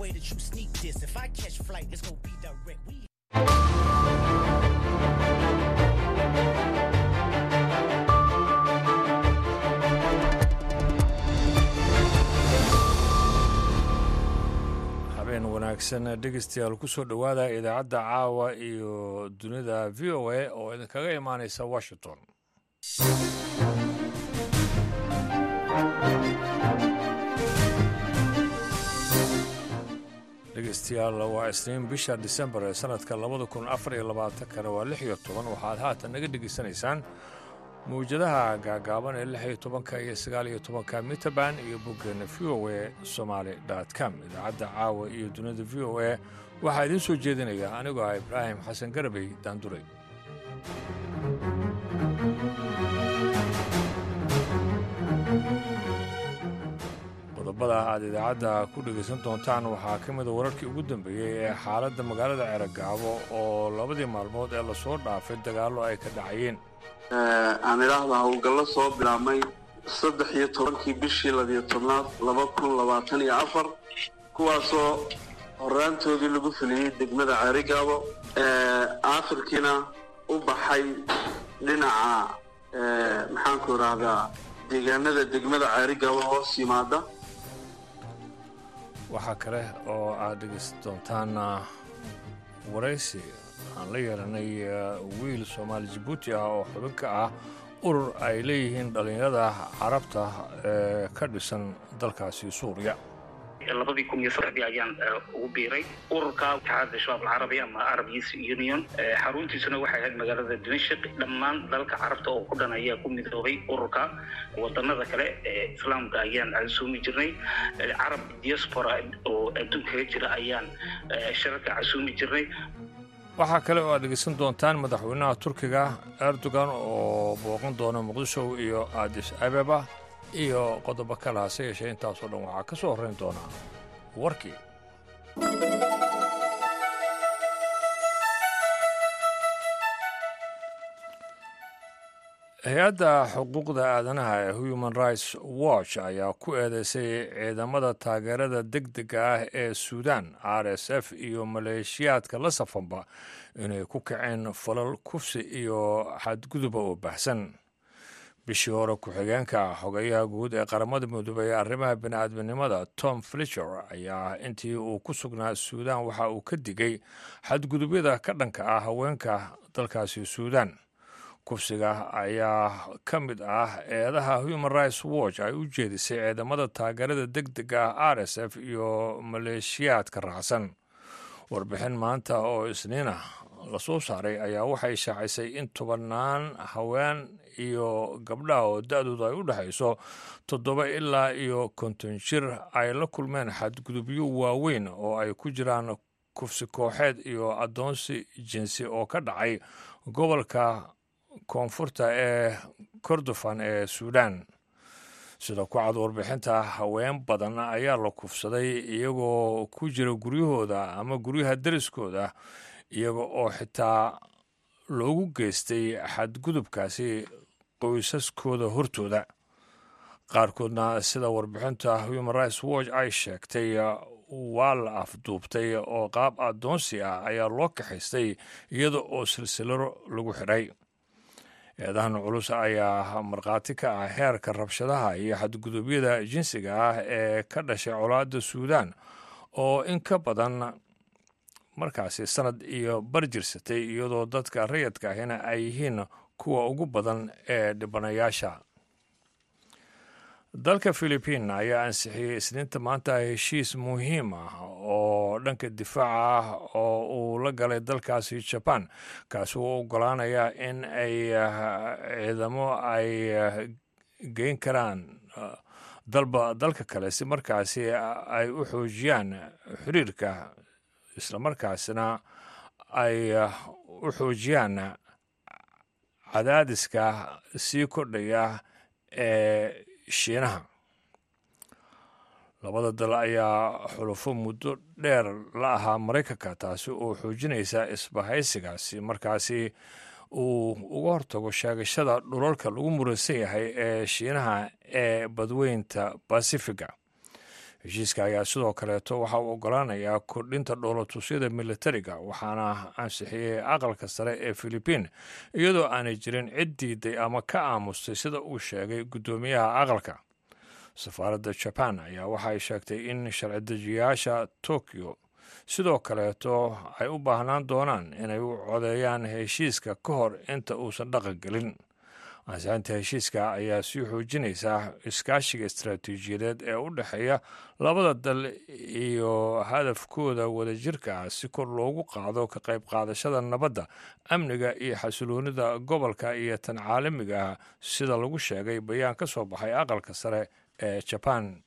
way that you sneak this. If I catch flight, it's gonna be direct. We habeen wanaagsan dhegeystayaal kusoo dhowaada idaacadda caawa iyo dunida v o a oo idinkaga imaaneysa washington dhegeystayaal waa isniin bisha disembar ee sanadka labada kun afar iyo labaatankana waa lix iyo toban waxaad haatan naga dhegeysanaysaan mawjadaha gaagaaban ee lix iyo tobanka iyo sagaal iyo tobanka mitaban iyo boggeena v o a somaali com idaacadda caawa iyo dunida v o a waxaa idiin soo jeedinaya anigoo ah ibraahim xasan garabey daanduray qodobada aad idaacadda ku dhegaysan doontaan waxaa ka mida wararkii ugu dambeeyey ee xaaladda magaalada ceragaabo oo labadii maalmood ee lasoo dhaafay dagaallo ay ka dhacayeen aan idhaahda howlgallo soo bilaabmay saddex iyo tobankii bishii labiyo tobnaad laba kun labaatan iyo afar kuwaasoo horaantoodii lagu fuliyey degmada ceerigaabo aakhirkiina u baxay dhinaca maxaanku idhaahdaa deegaanada degmada ceerigaabo hoos yimaada waxaa kale oo aad dhegaysan doontaan waraysi aan la yeelanay wiil soomaali jabuuti ah oo xubin ka ah urur ay leeyihiin dhallinyarada carabta ee ka dhisan dalkaasi suuriya labadii kun iyo saddexdii ayaan ugu biiray ururka itixaadda shabaab alcarabi ama arab youth union xaruntiisuna waxay ahayd magaalada dimashik dhammaan dalka carabta oo ku dhan ayaa ku midoobay ururka wadanada kale ee islaamka ayaan casuumi jirnay carab diaspora oo adduunkaga jira ayaan shararka casuumi jirnay waxaa kale oo aad dhegeysan doontaan madaxweynaha turkiga erdogan oo booqan doona muqdisho iyo adis abeba iyo qodobo kale hase yeeshee intaasoo dhan waxaa ka soo horrayn doonaa warkii hay-adda xuquuqda aadanaha ee human rights watch ayaa ku eedeysay ciidamada taageerada deg dega ah ee suudan r s f iyo maleeshiyaadka la safanba inay ku kaceen falal kufsi iyo xadguduba oo baxsan bishii hore ku-xigeenka xogeyaha guud ee qaramada midoobey ee arrimaha bini'aadminimada tom fletcher ayaa intii uu ku sugnaa suudan waxa uu ka digay xadgudubyada ka dhanka ah haweenka dalkaasi suudan kufsiga ayaa ka mid ah eedaha human rights watch ay u jeedisay ciidamada taageerada deg dega ah r s f iyo maleeshiyaadka raacsan warbixin maanta oo isniina lasoo saaray ayaa waxay shaacisay in tobannaan haween iyo gabdhaha oo da-doodu ay u dhexayso toddoba ilaa iyo konton jir ay la kulmeen xadgudubyo waaweyn oo ay ku jiraan kufsi kooxeed iyo addoonsi jinsi oo ka dhacay gobolka koonfurta ee kordofan ee suudan sida ku cad warbixinta haween badan ayaa la kufsaday iyagoo ku jira guryahooda ama guryaha deriskooda iyaga oo xitaa loogu geystay xadgudubkaasi qoysaskooda hortooda qaarkoodna sida warbixinta human rights watch ay sheegtay waa la afduubtay oo qaab addoonsi ah ayaa loo kaxaystay iyada oo silsilaro lagu xidhay eedahan culus ayaa markhaati ka ah heerka rabshadaha iyo xadgudubyada jinsiga ah ee ka dhashay colaadda suudan oo in ka badan markaasi sanad iyo bar jirsatay iyadoo dadka rayadka ahina ay yihiin kuwa ugu badan ee dhibanayaasha dalka philibiin ayaa ansixiyey isniinta maanta heshiis muhiim ah oo dhanka difaaca ah oo uu la galay dalkaasi jaban kaasi uu ogolaanaya in ay ciidamo ay geyn karaan dalba dalka kale si markaasi ay u xoojiyaan xiriirka islamarkaasna ay u xoojiyaan cadaadiska sii kordhaya ee shiinaha labada dal ayaa xulufo muddo dheer la ahaa maraykanka taasi oo xoojinaysa isbahaysigaasi markaasi uu uga hortago sheegashada dhulalka lagu muransan yahay ee shiinaha ee badweynta basifiga heshiiska ayaa sidoo kaleeto waxa uu ogolaanayaa kordhinta dhoolatusyada militariga waxaana ansixiyey aqalka sare ee filibiin iyadoo aanay jirin cid diiday ama ka aamustay sida uu sheegay guddoomiyaha aqalka safaaradda jaban ayaa waxay sheegtay in sharci-dejiyaasha tokyo sidoo kaleeto ay u baahnaan doonaan inay u codeeyaan heshiiska ka hor inta uusan dhaqan gelin ansixinta heshiiska ayaa sii xoojinaysaa iskaashiga istaraatiijiyadeed ee u dhexeeya labada dal iyo hadafkooda wadajirka ah si kor loogu qaado ka qayb qaadashada nabadda amniga iyo xasiloonida gobolka iyo tan caalamiga ah sida lagu sheegay bayaan ka soo baxay aqalka sare ee jaban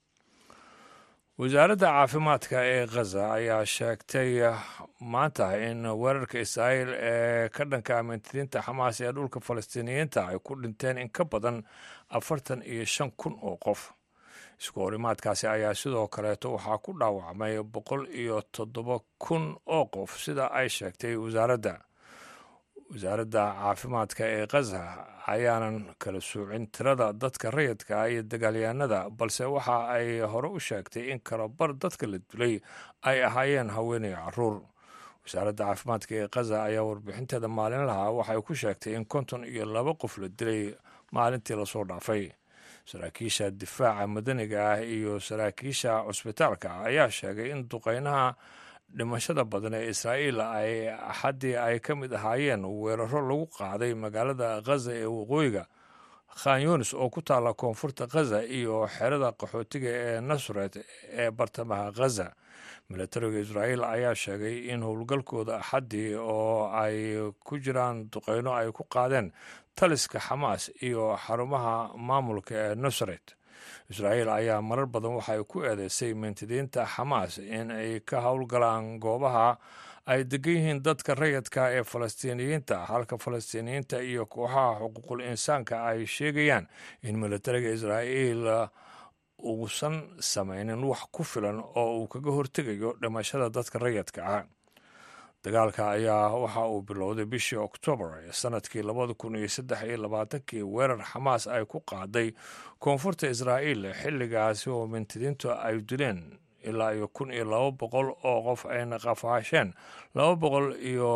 wasaaradda caafimaadka ee khaza ayaa sheegtay maanta in weerarka israa'iil ee ka dhanka amintiriinta xamaas ee dhulka falastiiniyiinta ay ku dhinteen in ka badan afartan iyo shan kun oo qof isku horimaadkaasi ayaa sidoo kaleeto waxaa ku dhaawacmay boqol iyo toddoba kun oo qof sida ay sheegtay wasaaradda wasaaradda caafimaadka ee khaza ayaanan kala soocin tirada dadka rayidka ah iyo dagaalyahanada balse waxa ay hore u sheegtay in kalabar dadka la dilay ay ahaayeen haweenay caruur wasaaradda caafimaadka ee khaza ayaa warbixinteeda maalinlaha waxay ku sheegtay in konton iyo laba qof la dilay maalintii lasoo dhaafay saraakiisha difaaca madaniga ah iyo saraakiisha cusbitaalka ayaa sheegay in duqeynaha dhimashada badan ee israa'iil ay axaddii ay ka mid ahaayeen weeraro lagu qaaday magaalada khaza ee waqooyiga khan yunis oo ku taalla koonfurta khaza iyo xerada qaxootiga ee nasret ee bartamaha khaza milatariga israa'iil ayaa sheegay in howlgalkooda axaddii oo ay ku jiraan duqeyno ay ku qaadeen taliska xamaas iyo xarumaha maamulka ee nusret israa'iil ayaa marar badan waxay ku eedeysay mintidiinta xamaas in ay ka howlgalaan goobaha ay degan yihiin dadka rayidka ee falastiiniyiinta halka falastiiniyiinta iyo kooxaha xuquuqul insaanka ay sheegayaan in milatariga israa'iil uusan samaynin wax ku filan oo uu kaga hortegayo dhimashada dadka rayidka ah dagaalka ayaa waxa uu bilowday bishii oktoobar ee sanadkii labada kun iyo saddex iyo labaatankii weerar xamaas ay ku qaaday koonfurta israa'iil xilligaasi oo mintidiintu ay dileen ilaa iyo kun iyo laba boqol oo qof ayna qafaasheen laba boqol iyo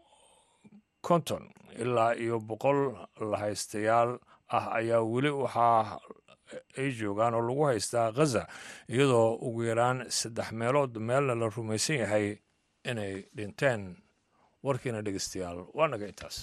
konton ilaa iyo boqol lahaystayaal ah ayaa weli waxaa ay joogaan oo lagu haystaa khaza iyadoo ugu yaraan saddex meelood meelna la rumaysan yahay inay dhinteen warkiina dhegeystayaal waa naga intaas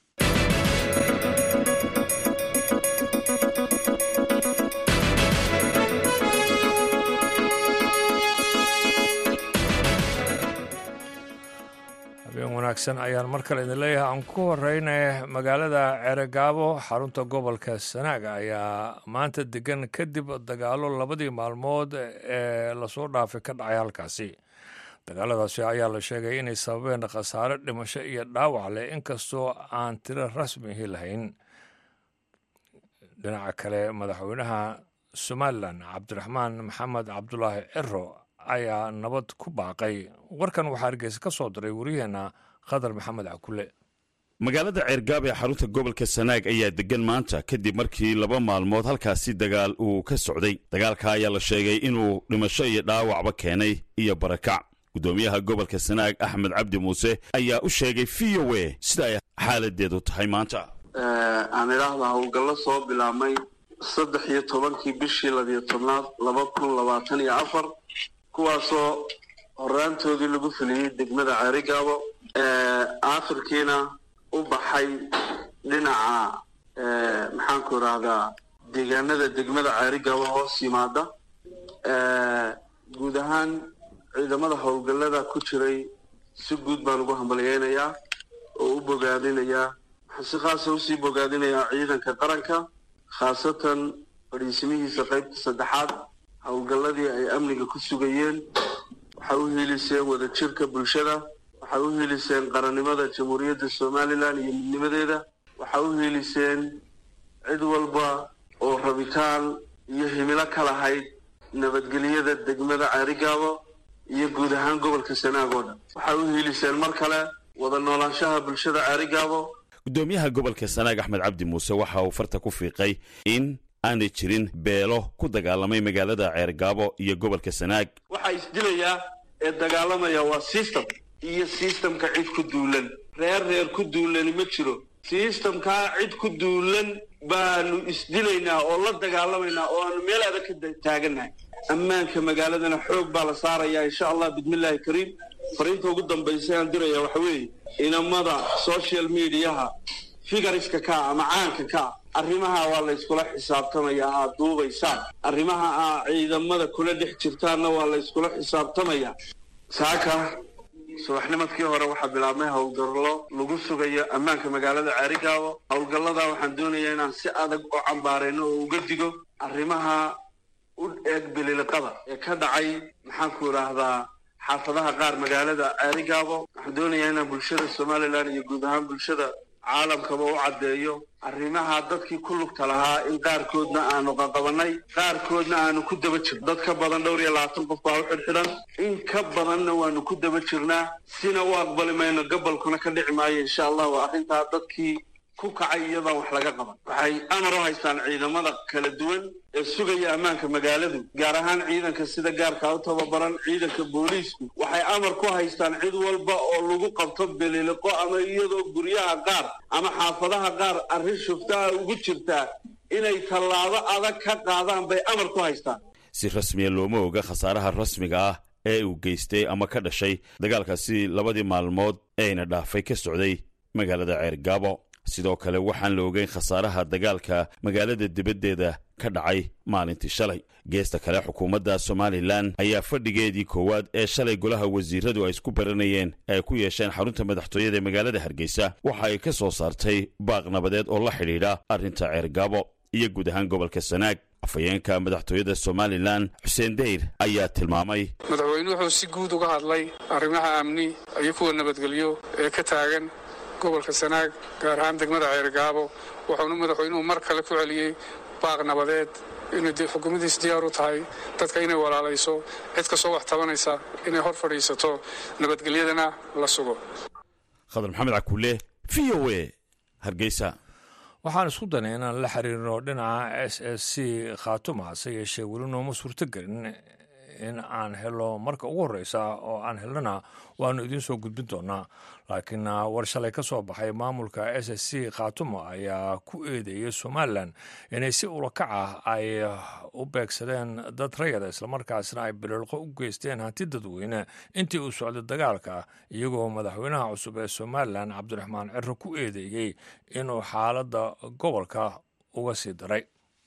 habeen wanaagsan ayaan mar kale idin leeyahay aan ku horeyna magaalada ceregaabo xarunta gobolka sanaaga ayaa maanta degan kadib dagaalo labadii maalmood ee lasoo dhaafay ka dhacay halkaasi dagaaladaasi ayaa la sheegay inay sababeen khasaare dhimasho iyo dhaawac leh inkastoo aan tiro rasmihi lahayn dhinaca kale madaxweynaha somalilan cabdiraxmaan maxamed cabdulaahi ciro ayaa nabad ku baaqay warkan waxaa hargeysa ka soo diray waryaheena khadar maxamed cakule magaalada ceergaab ee xarunta gobolka sanaag ayaa degan maanta kadib markii laba maalmood halkaasi dagaal uu ka socday dagaalka ayaa la sheegay inuu dhimasho iyo dhaawacba keenay iyo barakac gudoomiyaha gobolka sanaag axmed cabdi muuse ayaa u sheegay v o a sida ay xaaladeedu tahay maanta aan idhaahda howlgallo soo bilaabmay saddex iyo tobankii bishii labiyo tobnaad laba kun labaatan iyo afar kuwaasoo horaantoodii lagu fuliyey degmada ceerigaabo aakhirkiina u baxay dhinaca maxaanku idhaahdaa deegaanada degmada ceerigaabo hoos yimaada guud ahaan ciidamada howlgallada ku jiray si guud baan ugu hambalyeynayaa oo u bogaadinayaa waxaan si khaasa usii bogaadinayaa ciidanka qaranka khaasatan fadhiisimihiisa qaybta saddexaad howlgalladii ay amniga ku sugayeen waxay u hiiliseen wadajirka bulshada waxay u hiiliseen qarannimada jamhuuriyadda somalilan iyo midnimadeeda waxay u hiiliseen cid walba oo rabitaan iyo himilo ka lahayd nabadgelyada degmada ceerigaabo iyo guud ahaan gobolka sanaag oo dhan waxay u hiiliseen mar kale wada noolaanshaha bulshada ceerigaabo gudoomiyaha gobolka sanaag axmed cabdi muuse waxa uu farta ku fiiqay in aanay jirin beelo ku dagaalamay magaalada ceergaabo iyo gobolka sanaag waxaa isdilayaa ee dagaalamaya waa system iyo systemka cid ku duulan reer reer ku duulani ma jiro systemkaa cid ku duulan baanu isdilaynaa oo la dagaalamaynaa oo aanu meel adag ka taagannahay ammaanka magaaladana xoog baa la saarayaa insha allah bismillaahi kariim fariinta ugu dambaysa aan diraya waxa weeye inamada social mediaha figariska kaa ama caanka kaa arrimaha waa la yskula xisaabtamayaa aad duubaysaan arrimaha aa ciidamada kula dhex jirtaanna waa la yskula xisaabtamayaa saaka subaxnimadkii hore waxaa bilaabmay howlgallo lagu sugayo ammaanka magaalada caarigaabo howlgalladaa waxaan doonayaa inaan si adag u cambaarayno oo uga digo arrimaha u eeg bililiqada ee ka dhacay maxaanku idhaahdaa xaafadaha qaar magaalada caarigaabo waxaan doonayaa inaan bulshada somalilan iyo guud ahaan bulshada caalamkaba u caddeeyo arrimaha dadkii ku lugta lahaa in qaarkoodna aanu qaqabanay qaarkoodna aanu ku daba jirno dad ka badan dhowr iyo labaatan qof baa u xidhxidhan in ka badanna waanu ku daba jirnaa sina u aqbali mayno gabolkuna ka dhici maayo insha allah waa arrintaa dadkii ku kacay iyadaan wax laga qaban waxay amar u haystaan ciidamada kala duwan ee sugaya ammaanka magaaladu gaar ahaan ciidanka sida gaarkaa u tababaran ciidanka booliisku waxay amar ku haystaan cid walba oo lagu qabto beliliqo ama iyadoo guryaha qaar ama xaafadaha qaar arrin shuftaha ugu jirtaa inay tallaabo adag ka qaadaan bay amar ku haystaan si rasmiya looma oga khasaaraha rasmiga ah ee uu geystay ama ka dhashay dagaalkaasi labadii maalmood eeyna dhaafay ka socday magaalada ceergaabo sidoo kale waxaan la ogeyn khasaaraha dagaalka magaalada dibaddeeda ka dhacay maalintii shalay geesta kale xukuumadda somalilan ayaa fadhigeedii koowaad ee shalay golaha wasiiradu ay isku baranayeen ay ku yeesheen xarunta madaxtooyada ee magaalada hargeysa waxa ay ka soo saartay baaq nabadeed oo la xidhiidha arrinta ceergaabo iyo guud ahaan gobolka sanaag afhayeenka madaxtooyada somalilan xuseen deyr ayaa tilmaamay madaxweyne wuxuu si guud uga hadlay arrimaha amni iyo kuwa nabadgelyo ee ka taagan gobolka sanaag gaar ahaan degmada ceergaabo wuxuuna madaxweynuhu mar kale ku celiyey baaq nabadeed inay xukuumaddiis diyaar u tahay dadka inay walaalayso cid kastoo wax tabanaysa inay hor fadhiisato nabadgelyadana la sugo khadar maxamed cakuule v o e hargeysa waxaan isku danay inaan la xiriirno dhinaca s s c khaatuma hase yeeshee weli nooma suurtogelin in aan helo marka ugu horreysa oo aan helnana waanu idiin soo gudbin doonaa laakiin war shalay ka soo baxay maamulka s s c khaatuma ayaa ku eedeeyay somalilan inay si ulakac ah ay u beegsadeen dad rayada islamarkaasna ay bililqo u geysteen hanti dadweyne intii uu socday dagaalka iyagoo madaxweynaha cusub ee somalilan cabdiraxmaan ciro ku eedeeyey inuu xaaladda gobolka uga sii daray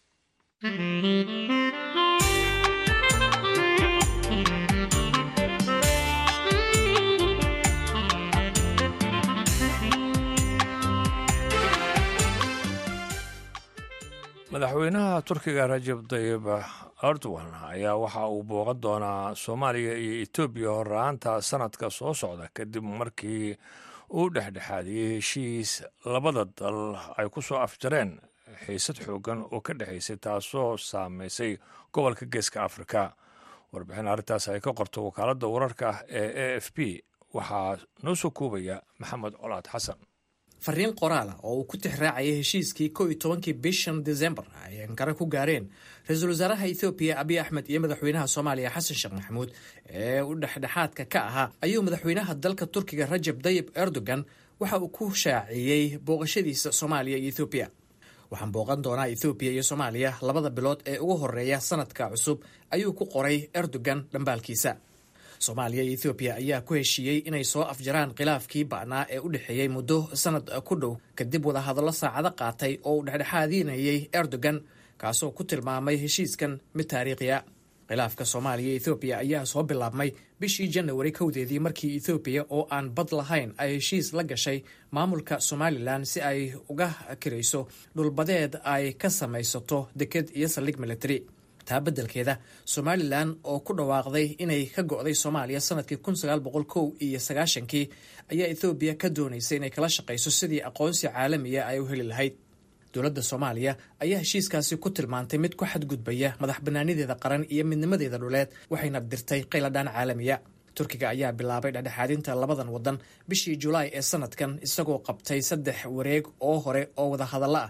madaxweynaha turkiga rajab tayib erdogan ayaa waxa uu booqan doonaa soomaaliya iyo etoobiya horraanta sanadka soo socda kadib markii uu dhexdhexaadiyey heshiis labada dal ay ku soo afjareen xiisad xoogan oo ka dhexaysay taasoo saameysay gobolka geeska afrika warbixin arrintaas ay ka qorto wakaaladda wararka ee a f b waxaa noo soo koobaya maxamed colaad xasan fariin qoraala oo uu ku tixraacayay heshiiskii kow iyo tobankii bishan desembar ay ankara ku gaareen ra-iisul wasaaraha ethoobiya abiy axmed iyo madaxweynaha soomaaliya xasan sheekh maxamuud ee u dhexdhexaadka ka ahaa ayuu madaxweynaha dalka turkiga rajab dayib erdogan waxa uu ku shaaciyey booqashadiisa soomaaliya iyo ethoobiya waxaan booqan doonaa ethoobiya iyo soomaaliya labada bilood ee ugu horeeya sanadka cusub ayuu ku qoray erdogan dhambaalkiisa soomaaliya iyo ethoobiya ayaa ku heshiiyey inay soo afjaraan khilaafkii ba'naa ee u dhexeeyey muddo sanad ku dhow kadib wadahadallo saacado qaatay oo uu dhexdhexaadinayay erdogan kaasoo ku tilmaamay heshiiskan mid taariikhiya khilaafka soomaaliya iyo ethoobiya ayaa soo bilaabmay bishii janawari kowdeedii markii ethoobiya oo aan bad lahayn ay heshiis la gashay maamulka somalilan si ay uga kirayso dhulbadeed ay ka samaysato deked iyo saldhig military taa beddelkeeda somalilan oo ku dhawaaqday inay ka go'day soomaaliya sanadkii kun sagaal boqol kow iyo sagaashankii ayaa ethoobiya ka doonaysay inay kala shaqayso sidii aqoonsi caalamiya ay u heli lahayd dowladda soomaaliya ayaa heshiiskaasi ku tilmaantay mid ku xadgudbaya madax bannaanideeda qaran iyo midnimadeeda dhuleed waxayna dirtay qayladhaan caalamiya turkiga ayaa bilaabay dhexdhexaadinta labadan waddan bishii julaay ee sanadkan isagoo qabtay saddex wareeg oo hore oo wadahadallo ah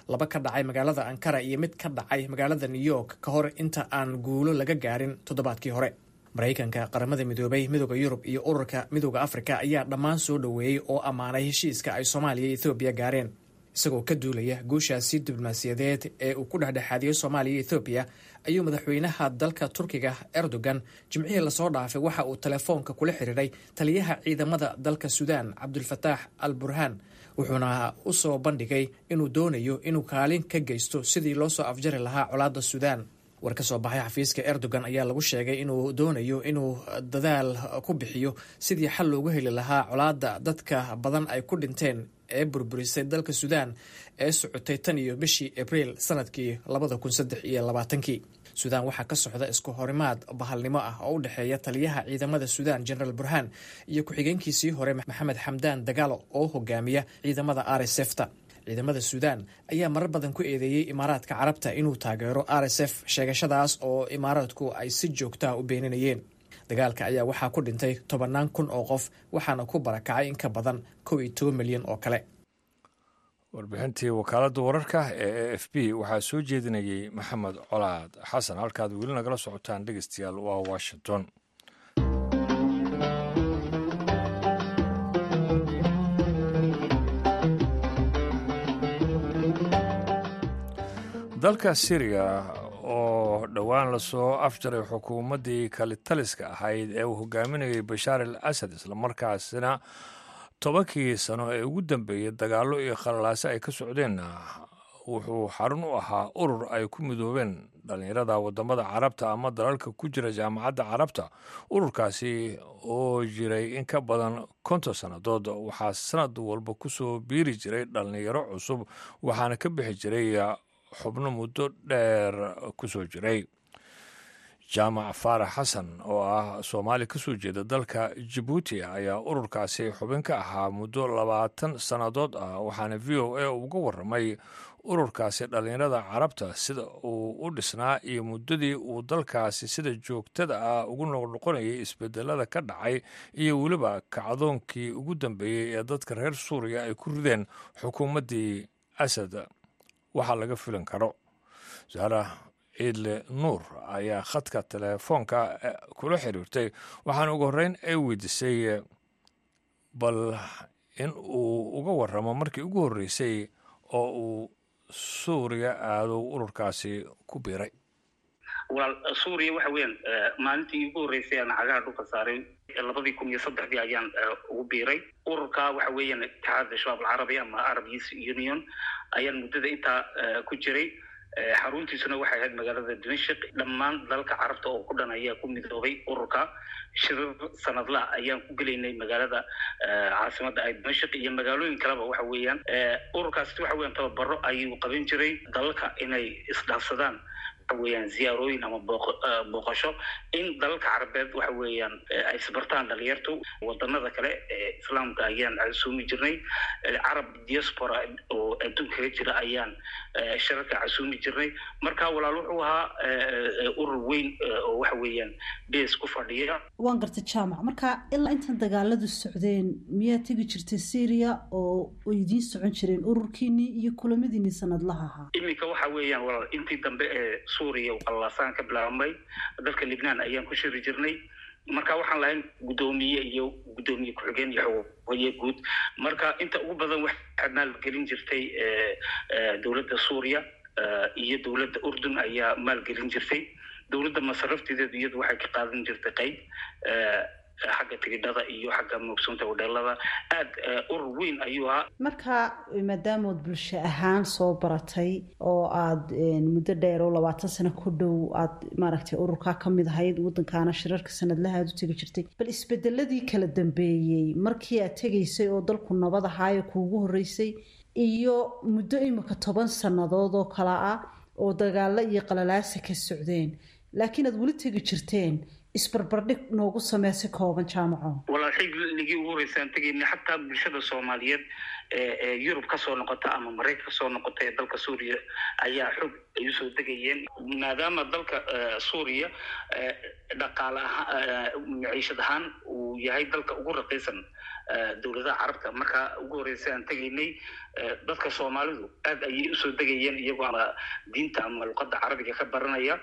laba ka dhacay magaalada ankara iyo mid ka dhacay magaalada new york ka hor inta aan guulo laga gaarin toddobaadkii hore maraykanka qaramada midoobay midooda yurub iyo ururka midooda afrika ayaa dhammaan soo dhoweeyey oo ammaanay heshiiska ay soomaaliya iyo ethoobiya gaareen isagoo ka duulaya guushaasi diblomaasiyadeed ee uu ku dhexdhexaadiyey soomaaliya iyo ethoobiya ayuu madaxweynaha dalka turkiga erdogan jimcihii lasoo dhaafay waxa uu telefoonka kula xiriiray taliyaha ciidamada dalka suudaan cabdulfataax al burhaan wuxuuna u soo bandhigay inuu doonayo inuu kaalin ka geysto sidii loo soo afjari lahaa colaadda suudaan war ka soo baxay xafiiska erdogan ayaa lagu sheegay inuu doonayo inuu dadaal ku bixiyo sidii xal loogu heli lahaa colaadda dadka badan ay ku dhinteen ee burburisay dalka suudaan ee socotay tan iyo bishii abriil sanadkii labada kun saddex iyo labaatankii suudaan waxaa ka socda isku horimaad bahalnimo ah oo u dhexeeya taliyaha ciidamada suudaan generaal burhaan iyo ku-xigeenkiisii hore maxamed xamdaan dagaalo oo hogaamiya ciidamada r s f ta ciidamada suudaan ayaa marar badan ku eedeeyey imaaraadka carabta inuu taageero r s f sheegashadaas oo imaaraadku ay si joogtaha u beeninayeen dagaalka ayaa waxaa ku dhintay tobannaan kun oo qof waxaana ku barakacay in ka badan kow iyo toban milyan oo kale warbixintii wakaaladda wararka ee a f b waxaa soo jeedinayey maxamed colaad xasan halkaad weli nagala socotaan dhegeystayaal waa washington dalka syriya oo dhowaan lasoo afjaray xukuumaddii kalitaliska ahayd ee uu hogaaminayay bashaar al asad islamarkaasina tobankii sano ee ugu dambeeyey dagaallo iyo khalalaase ay ka socdeenna wuxuu xarun u ahaa urur ay ku midoobeen dhallinyarada wadamada carabta ama dalalka ku jira jaamacadda carabta ururkaasi oo jiray in ka badan konton sannadood waxaa sanad walba kusoo biiri jiray dhallinyaro cusub waxaana ka bixi jiray xubno muddo dheer kusoo jiray jaamac faarax xasan oo ah soomaali kasoo jeeda dalka jabuuti ayaa ururkaasi xubin ka ahaa muddo labaatan sannadood ah waxaana v o a uga waramay ururkaasi dhallinyarada carabta sida uu u dhisnaa iyo muddadii uu dalkaasi sida joogtada ah ugu noqnoqonayay isbedelada ka dhacay iyo weliba kacdoonkii ugu dambeeyey ee dadka reer suuriya ay ku rideen xukuumaddii asad waxaa laga filan karo saara ciidle nuur ayaa khadka telefoonka kula xiriirtay waxaana ugu horreyn ay weydiisay bal in uu uga waramo markii ugu horreysay oo uu suuriya aado ururkaasi ku biiray walaal suuriya waxa weeyaan maalintii ugu horreysay aan cagaha dhulka saaray labadii kun iyo saddexdii ayaan ugu biiray ururka waxa weeyaan itixaadda shabaab alcarabi ama arab youth union ayaan muddada intaa ku jiray xaruntiisuna waxay ahayd magaalada dimashik dhammaan dalalka carabta oo ku dhan ayaa ku midoobay ururka shirir sanadla ayaan ku gelaynay magaalada caasimada ay dimashik iyo magaalooyin kaleba waxa weeyaan ururkaasi waxa weeyaan tababaro ayuu qaban jiray dalalka inay isdhaafsadaan waxa weeyaan ziyaarooyin ama booqasho in dalalka carabeed waxa weeyaan ay isbartaan dhalinyartu wadanada kale ee islaamka ayaan casuumi jirnay carab diaspora oo adduunka kaga jira ayaan shararka casuumi jirnay marka walaal wuxuu ahaa urur weyn oo waxa weeyaan bes ku fadhiya waan gartay jaamac marka ilaa intan dagaaladu socdeen miyaa tegi jirtay syria oo idiin socon jireen ururkiinii iyo kulamadiinii sanadlaha ahaa iminka waxa weeyaan walaal intii dambe ee suuriya qallaasaan ka bilaabmay dalka libnaan ayaan ku shiri jirnay marka waxaan lahayn guddoomiye iyo guddoomiye ku-xigeen iyo xogaye guud marka inta ugu badan waxaa maalgelin jirtay dowladda suuriya iyo dowladda urdun ayaa maalgelin jirtay dowladda masarafteedeedu iyadu waxay ka qaadan jirtay qayb xagga tigidhada iyo xagga moogsoonta hodheelada aada urur weyn ayuu ahaa marka maadaamood bulsho ahaan soo baratay oo aada muddo dheer oo labaatan sano ku dhow aada maaragtay ururkaa ka mid ahayd waddankaana shirarka sanadlaha aada u tegi jirtay bal isbedeladii kala dambeeyey markii aad tegaysay oo dalku nabad ahaayo kuugu horreysay iyo muddo imika toban sannadood oo kale ah oo dagaalo iyo qalalaasa ka socdeen laakiin aada weli tegi jirteen isbarbardhig noogu samee si kooban jaamaco walaal xilligii ugu horreysaan tegaynay xataa bulshada soomaaliyeed ee yurub kasoo noqota ama maraykan kasoo noqota ee dalka suuriya ayaa xog ay usoo degayeen maadaama dalka suuriya dhaqaale ahaan maciishad ahaan uu uu yahay dalka ugu raqiisan dowladaha carabta marka ugu horreysay aan tegaynay dadka soomaalidu aad ayay usoo degayeen iyagoo ama diinta ama luqadda carabiga ka baranaya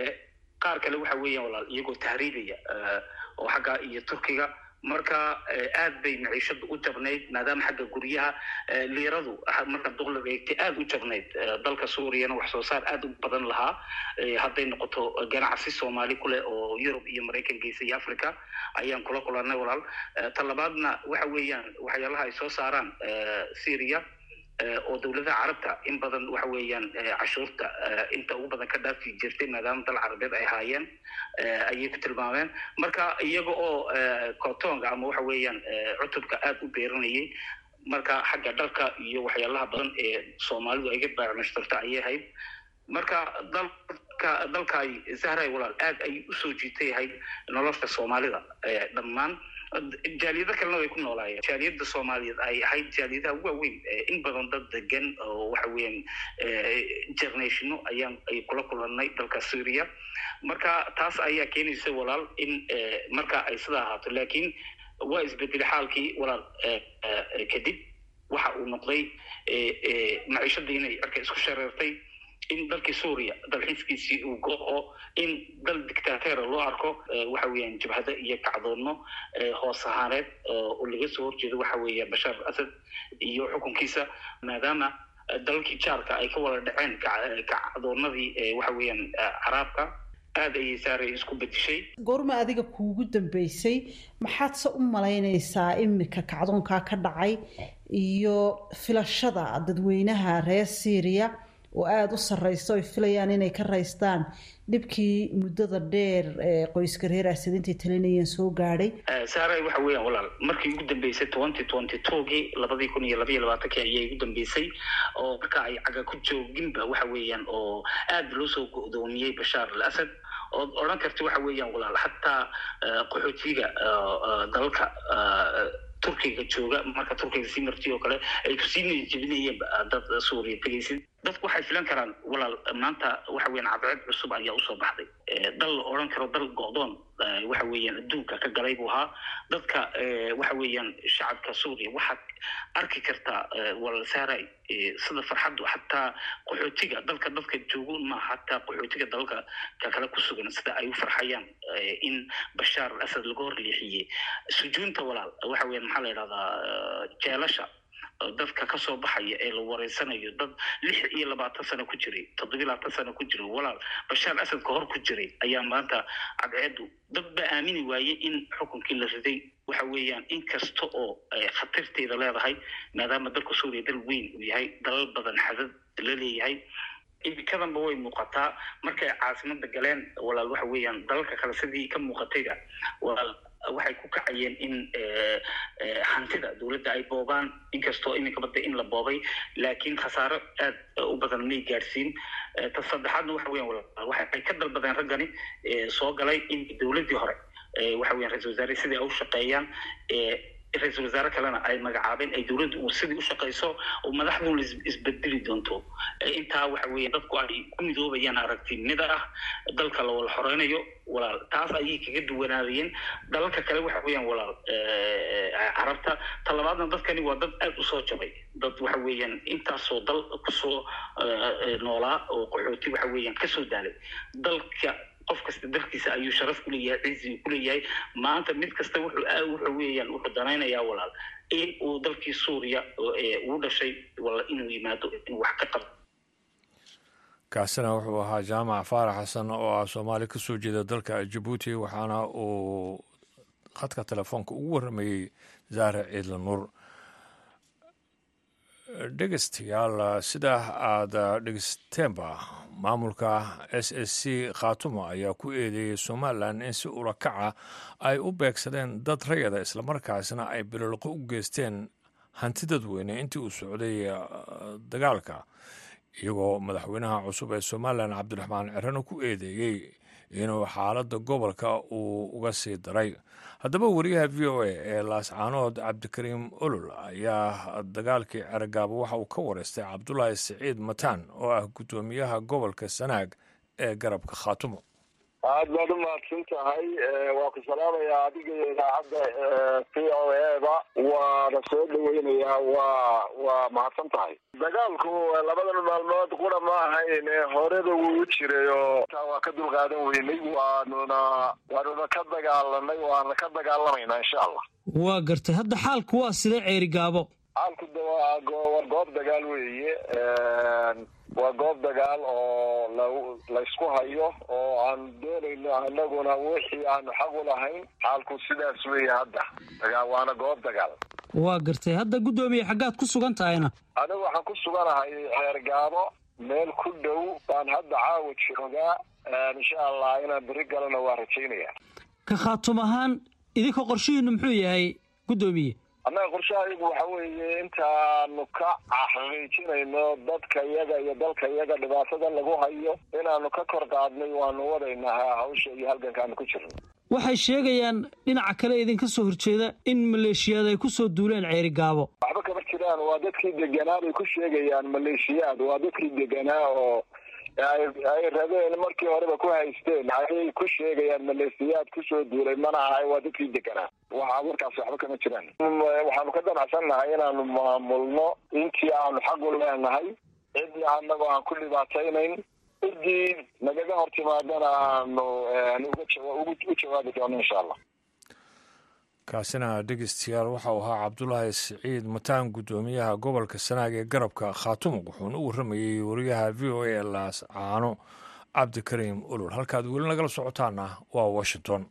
qaar kale waxa weeyaan walaal iyagoo tahriibaya oo xagga iyo turkiga marka aad bay maciishadu u jabnayd maadaama xagga guryaha liiradu marka duqliga eegtay aad u jabnayd dalka suuriyana wax soo saar aad u badan lahaa hadday noqoto ganacsi soomaali kuleh oo yurub iyo maraykan geysa iyo africa ayaan kula kulanay walaal talabaadna waxa weeyaan waxyaalaha ay soo saaraan syria oo dowladaha carabta in badan waxa weeyaan cashuurta inta ugu badan ka dhaafi jirtay maadaama dal carabeed ay haayeen ayay ku tilmaameen marka iyaga oo kotonga ama waxa weeyaan cutubka aad u beeranayay marka xagga dharka iyo waxyaalaha badan ee soomaalidu ay ga baacmashtarta ayay ahayd marka dalka dalkaay zahray walaal aad ayay usoo jiitay ahayd nolosha soomaalida dhammaan jaaliyado kalena way ku noolaayeen jaaliyada soomaaliyeed ay ahayd jaaliyadaha waaweyn in badan dad degan oo waxa weeyaan jarnatiino ayaan ay kula kulanay dalka syria marka taas ayaa keenaysa walaal in marka ay sida ahaato laakiin waa isbedelay xaalkii walaal kadib waxa uu noqday maciishadii inay cirka isku shareertay in dalkii suuriya dalxiiskiisii uu go-o in dal dictateera loo arko waxa weeyaan jabhado iyo kacdoonno hoos ahaaneed oo laga soo horjeedo waxa weeya bashaar al asad iyo xukunkiisa maadaama dalalkii jaarka ay ka wada dhaceen kacdoonadii waxa weeyaan caraabka aada ayay saaray isku bedishay goorma adiga kuugu dambeysay maxaad se u malaynaysaa imika kacdoonkaa ka dhacay iyo filashada dadweynaha reer syria oo aada u sarreysa oy filayaan inay ka raystaan dhibkii muddada dheer ee qoyska reer asadintay talinayeen soo gaadhay saaray waxa weeyaan walaal markii ugu dambeysay twenty twenty twogii labadii kun iyo labaiyo labaatankii ayay ugu dambeysay oo marka ay caga ku jooginba waxa weeyaan oo aada loo soo go-doomiyey bashaar al asad ood odhan karta waxa weeyaan walaal xataa qaxootiga dalalka turkiga jooga marka turkiga sii marti oo kale ay kusii niyajebinayeenba dad suuriya tegaysid dadku waxay filan karaan walaal maanta waxa weeyaan cadceed cusub ayaa usoo baxday dal la odhan karo dal go-doon waxa weeyaan adduunka ka galay buu ahaa dadka waxa weeyaan shacabka suuriya waxaad arki kartaa walaal saaray sida farxaddu xataa qaxootiga dalka dadka joogo maaha xataa qaxootiga dalalka ka kale ku sugan sida ay u farxayaan in bashaar al asad laga hor leexiyey sujuunta walaal waxa weeyaan maxaa la yidhahdaa jeelasha dadka kasoo baxaya ee la wareysanayo dad lix iyo labaatan sano ku jiray toddobiy labaatan sano ku jiray walaal bashaar asad ka hor ku jiray ayaa maanta cadceedu dad ba aamini waayey in xukunkii la riday waxa weeyaan in kasta oo khatarteeda leedahay maadaama dalka suuriya dal weyn uu yahay dalal badan xadad la leeyahay imikadanba way muuqataa markay caasimada galeen walaal waxa weeyaan dalalka kale sidii ka muuqatayba walaal waxay ku kacayeen in hantida dowladda ay boobaan inkastoo iminka badda in la boobay laakiin khasaaro aad u badan may gaadhsiin ta saddexaadna waxa weyan waxay ka dalbadeen raggani soo galay in dowladdii hore waxa weyan ra-isul wasaare sidii ay u shaqeeyaan ra-isul wasaare kalena ay magacaabeen ay dowladdu uu sidii u shaqayso oo madaxduna isbedeli doonto intaa waxa weeya dadku ay ku midoobayaan aragtinida ah dalka la wala xoreynayo walaal taas ayay kaga duwanaadayeen dalalka kale waxa weeyaan walaal carabta talabaadna dadkani waa dad aada usoo jabay dad waxa weeyaan intaasoo dal kusoo noolaa oo qaxooti waxa weeyaan kasoo daalay dalka qof kasta dalkiisa ayuu sharaf kuleeyahay cizi kuleeyahay maanta mid kasta wuxuu wuxuu weeyaan wuxuu danaynayaa walaal in uu dalkii suuriya uu dhashay wala inuu yimaado inuu wax ka qabto kaasina wuxuu ahaa jaamac faarax xasan oo ah soomaali ka soo jeeda dalka jabuuti waxaana uu khadka telefoonka ugu warramayey zaare ciidla nuur dhegeystayaal sidaa aada dhegeysteenba maamulka s s c khaatumo ayaa ku eedeeyey somalilan in si urakaca ay u beegsadeen dad rayada islamarkaasna ay bilolqo u geysteen hanti dadweyne intii uu socday dagaalka iyagoo madaxweynaha cusub ee somalilan cabdiraxmaan cirano ku eedeeyey inuu xaaladda gobolka uu uga sii daray haddaba wariyaha v o a ee laascaanood cabdikariim olol ayaa dagaalkii ceragaabo waxa uu ka wareystay cabdulaahi siciid mataan oo ah guddoomiyaha gobolka sanaag ee garabka khaatumo aad baad u mahadsan tahay waa ku salaamayaa adiga iyo idaacadda v o eda waana soo dhaweynayaa waa waa mahadsan tahay dagaalku labadan maalmood qura ma ahayn horeba wuu u jiray oo taa waa ka dulqaadan weynay waanuna waanuna ka dagaalanay waana ka dagaalamaynaa insha allah waa gartay hadda xaalku waa sidee ceeri gaabo xaalku de waa waa goob dagaal weeye waa goob dagaal oo la laysku hayo oo aan doonayno anaguna wixii aanu xaq u lahayn xaalku sidaas weeye hadda dagaa waana goob dagaal waa gartay hadda guddoomiye xaggaad ku sugan tahayna anigu waxaan ku suganahay ceer gaabo meel ku dhow baan hadda caawa joogaa insha allah inaan beri galana waa rajaynaya ka khaatum ahaan idinka qorshihiinu muxuu yahay guddoomiye annaga qorshahayagu waxa weeye intaanu ka xaqiijinayno dadka iyaga iyo dalka iyaga dhibaatada lagu hayo inaanu ka kor qaadnay waanu wadaynaa hawsha iyo halgankaanu ku jirno waxay sheegayaan dhinaca kale idinka soo horjeeda in maleeshiyaad ay ku soo duuleen ceeri gaabo waxba kama jiraan waa dadkii deganaa bay ku sheegayaan maleeshiyaad waa dadkii deganaa oo ay rabeen markii horeba ku haysteen ayay ku sheegayaan maleesiyaad kusoo duulay mana ahay waa dadkii deganaa waxa markaas waxba kama jiraan waxaanu ka damacsannahay inaanu maamulno intii aanu xaq u leenahay cidii anagoo aan ku dhibaataynayn ciddii nagaga hor timaadana aanu u jawaabi doono insha allah kaasina dhegeystayaal waxau ahaa cabdulaahi siciid mataan guddoomiyaha gobolka sanaag ee garabka khaatumo wuxuuna u warramayey wariyaha v o a laas caano cabdikariim ulul halkaad weli nagala socotaana waa washington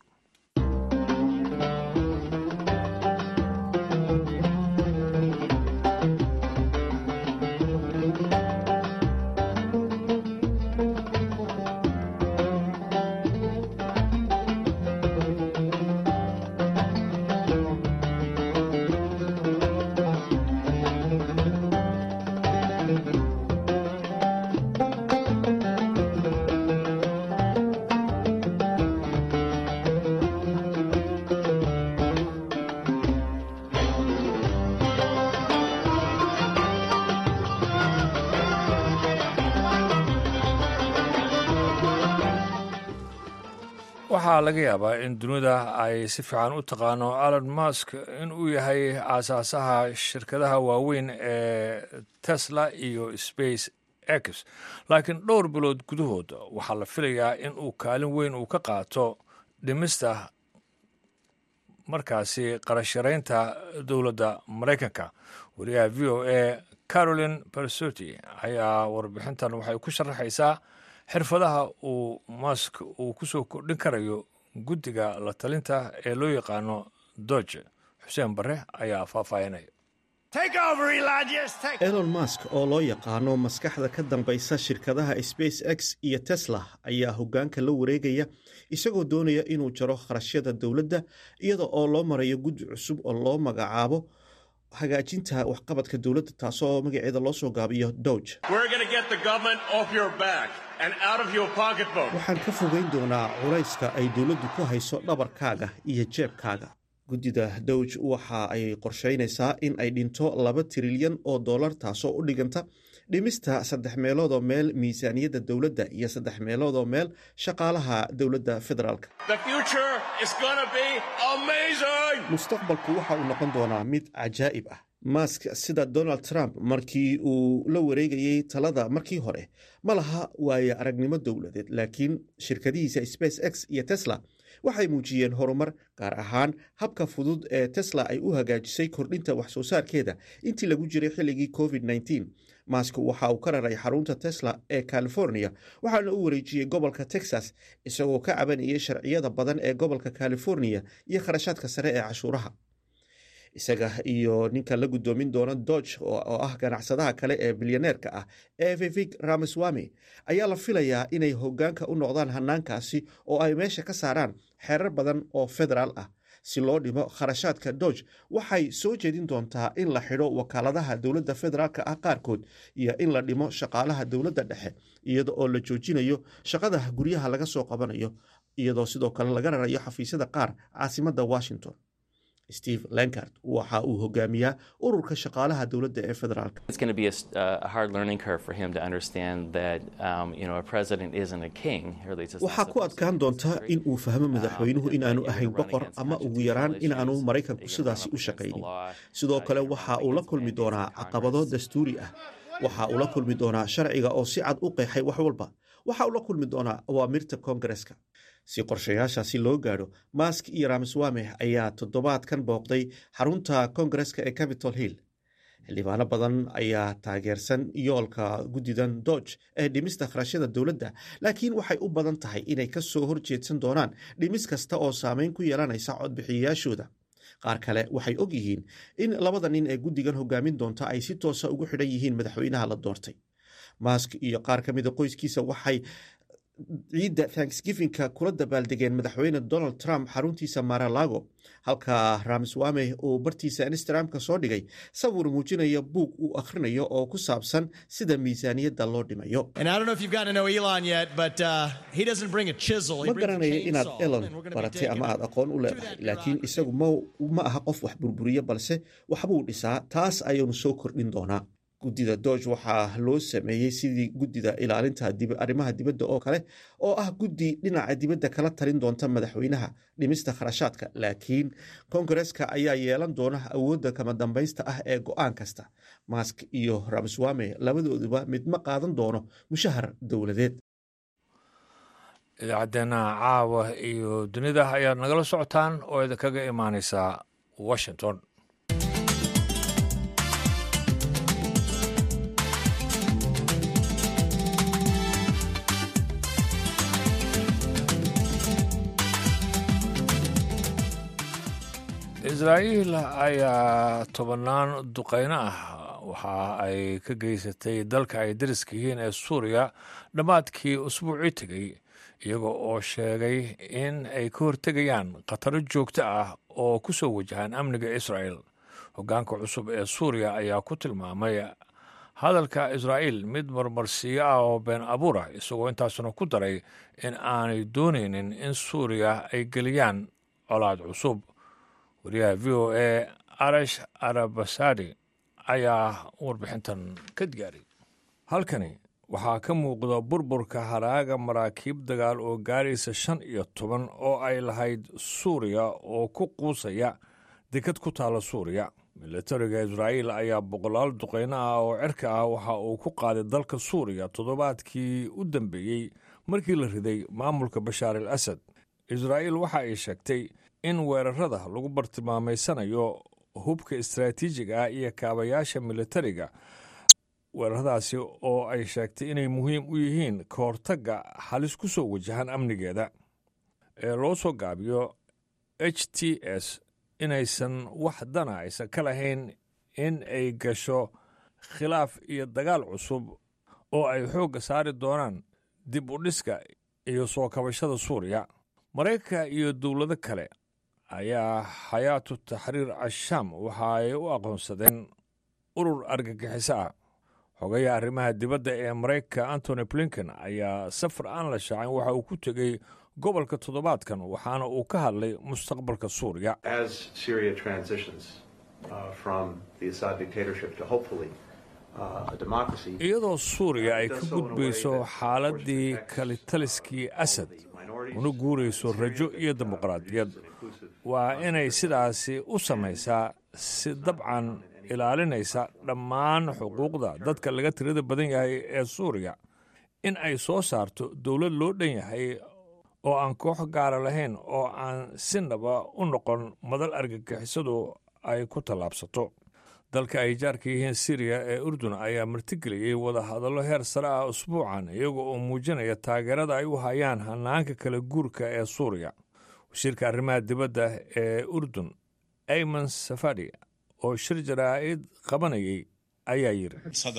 waxaa laga yaabaa in dunida ay si fiican u taqaano alon mask in uu yahay aasaasaha shirkadaha waaweyn ee tesla iyo space x laakiin dhowr bilood gudahood waxaa la filayaa in uu kaalin weyn uu ka qaato dhimista markaasi qarasharaynta dowladda maraykanka wariyaha v o a carolin bersoti ayaa warbixintan waxay ku sharaxaysaa xirfadaha uu mask uu ku soo kordhin karayo guddiga la talinta ee loo yaqaano doge xuseen barre ayaa faahfaahinaya elon mask oo loo yaqaano maskaxda ka dambaysa shirkadaha space x iyo tesla ayaa hoggaanka la wareegaya isagoo doonaya inuu jaro kharashyada dowladda iyada oo loo marayo guddi cusub oo loo magacaabo hagaajinta waxqabadka dowladda taasoo magaceeda loo soo gaabiyo doge waxaan ka fogeyn doonaa culayska ay dowladdu ku hayso dhabarkaaga iyo jeebkaaga guddida dowj waxa ay qorsheynaysaa in ay dhinto laba trilyan oo dollar taasoo u dhiganta dhimista saddex meeloodoo meel miisaaniyadda dowladda iyo saddex meeloodoo meel shaqaalaha dowladda federaalk mustaqbalku waxa uu noqon doonaa mid cajaa'ib ah mask sida donald trump markii uu la wareegayey talada markii hore ma laha waaye aragnimo dowladeed laakiin shirkadihiisa space x iyo tesla waxay muujiyeen horumar gaar ahaan habka fudud ee tesla ay u hagaajisay kordhinta wax soo saarkeeda intii lagu jiray xilligii covid -19 mask waxa uu ka raray xarunta tesla ee california waxaana u wareejiyey gobolka texas isagoo ka cabanayay sharciyada badan ee gobolka california iyo kharashaadka sare ee cashuuraha isaga iyo ninka la guddoomin doona dodge oo ah ganacsadaha kale ee bilyaneerka ah ee vivik ramaswami ayaa la filayaa inay hoggaanka u noqdaan hanaankaasi oo ay meesha ka saaraan xeerar badan oo federaal ah si loo dhimo kharashaadka dodge waxay soo jeedin doontaa in la xidho wakaaladaha dowladda federaalka ah qaarkood iyo in la dhimo shaqaalaha dowladda dhexe iyada oo la joojinayo shaqada guryaha laga soo qabanayo iyadoo sidoo kale laga rarayo xafiisyada qaar caasimadda washington steve lankard waxa uu hogaamiyaa ururka shaqaalaha dowladda ee federaalk waxaa ku adkaan doonta in uu fahmo madaxweynuhu inaanu ahayn boqor ama ugu yaraan inaanu maraykanku sidaasi u shaqaynin sidoo kale waxa uu la kulmi doonaa caqabado dastuuri ah waxa uu la kulmi doonaa sharciga oo si cad u qeexay wax walba waxa uu la kulmi doonaa awaamirta koongareska si qorshayaashaasi loo gaadho mask iyo ramswame ayaa toddobaadkan booqday xarunta koongareska ee capitol hill xildhibaano badan ayaa taageersan yoolka guddidan dodge ee dhimista kharashyada dowladda laakiin waxay u badan tahay inay ka soo horjeedsan doonaan dhimis kasta oo saameyn ku yeelanaysa codbixiyayaashooda qaar kale waxay og yihiin in labada nin ee guddigan hogaamin doonta ay si toosa ugu xidhan yihiin madaxweynaha la doortay mask iyo qaar ka mida qoyskiisa waxay ciidda thanksgivinka kula dabaaldegeen madaxweyne donald trump xaruntiisa maralago halka ramswame uu bartiisa instagramka soo dhigay sawir muujinaya buug uu akhrinayo oo ku saabsan sida miisaaniyadda loo dhimayo ma garanaya inaad elon baratay ama aad aqoon u leedahay laakiin isagu ma aha qof wax burburiya balse waxbuu dhisaa taas ayuunu soo kordhin doonaa guddida dooge waxaa loo sameeyey sidii guddida ilaalinta arrimaha dibadda oo kale oo ah guddi dhinaca dibadda kala talin doonta madaxweynaha dhimista kharashaadka laakiin kongareska ayaa yeelan doona awoodda kama dambaysta ah ee go-aan kasta mask iyo ramswame labadooduba mid ma qaadan doono mushahar dowladeed idaacaddeena caawa iyo dunida ayaad nagala socotaan oo idinkaga imaaneysaa washington israa'iil ayaa tobannaan duqeyno ah waxa ay ka geysatay dalka ay dariska yihiin ee suuriya dhammaadkii usbuucii tegey iyaga oo sheegay in ay ka hortegayaan khataro joogto ah oo ku soo wajahaan amniga israa'el hoggaanka cusub ee suuriya ayaa ku tilmaamay hadalka israa'iil mid marmarsiyo ah oo been abuur ah isagoo intaasuna ku daray in aanay doonaynin in suuriya ay geliyaan colaad cusub wariyaha v o a arash arabasadi ayaa warbixintan ka gaaray halkani waxaa ka muuqda burburka haraaga maraakiib dagaal oo gaaraysa shan iyo toban oo ay lahayd suuriya oo ku quusaya dekad ku taala suuriya milatariga israa'iil ayaa boqolaal duqeyno ah oo cirka ah waxa uu ku qaaday dalka suuriya toddobaadkii u dambeeyey markii la riday maamulka bashaar al asad israa'iil waxa ay sheegtay in weerarada lagu bartilmaamaysanayo hubka istaraatiijiga ah iyo kaabayaasha militariga weeraradaasi oo ay sheegtay inay muhiim u yihiin ka hortagga halis ku soo wajahan amnigeeda ee loo soo gaabiyo h t s inaysan wax dana aysan ka lahayn in ay gasho khilaaf iyo dagaal cusub oo ay xoogga saari doonaan dib u dhiska iyo soo kabashada suuriya maraykanka iyo dowlado kale ayaa xayaatu taxriir ashaam waxa ay u aqoonsadeen urur argagixiso ah xogayaha arrimaha dibadda ee maraykanka antony blinken ayaa safar aan la shaacin waxa uu ku tegey gobolka toddobaadkan waxaana uu ka hadlay mustaqbalka suuriya iyadoo suuriya ay ka gudbayso xaaladdii kalitaliskii asad una guurayso rajo iyo dimuqraadiyad waa inay sidaasi u samaysaa si dabcan ilaalinaysa dhammaan xuquuqda dadka laga tirada badan yahay ee suuriya in ay soo saarto dowlad loo dhan yahay oo aan koox gaara lahayn oo aan sinaba u noqon madal argagixisadu ay ku tallaabsato dalka ay jaarka yihiin siriya ee urdun ayaa martigeliyey wadahadallo heer sare ah usbuucan iyaga oo muujinaya taageerada ay u hayaan hanaanka kala guurka ee suuriya wasiirka arrimaha dibadda ee urdun ayman safadi oo shir jaraa'id qabanayay ayaa yidhi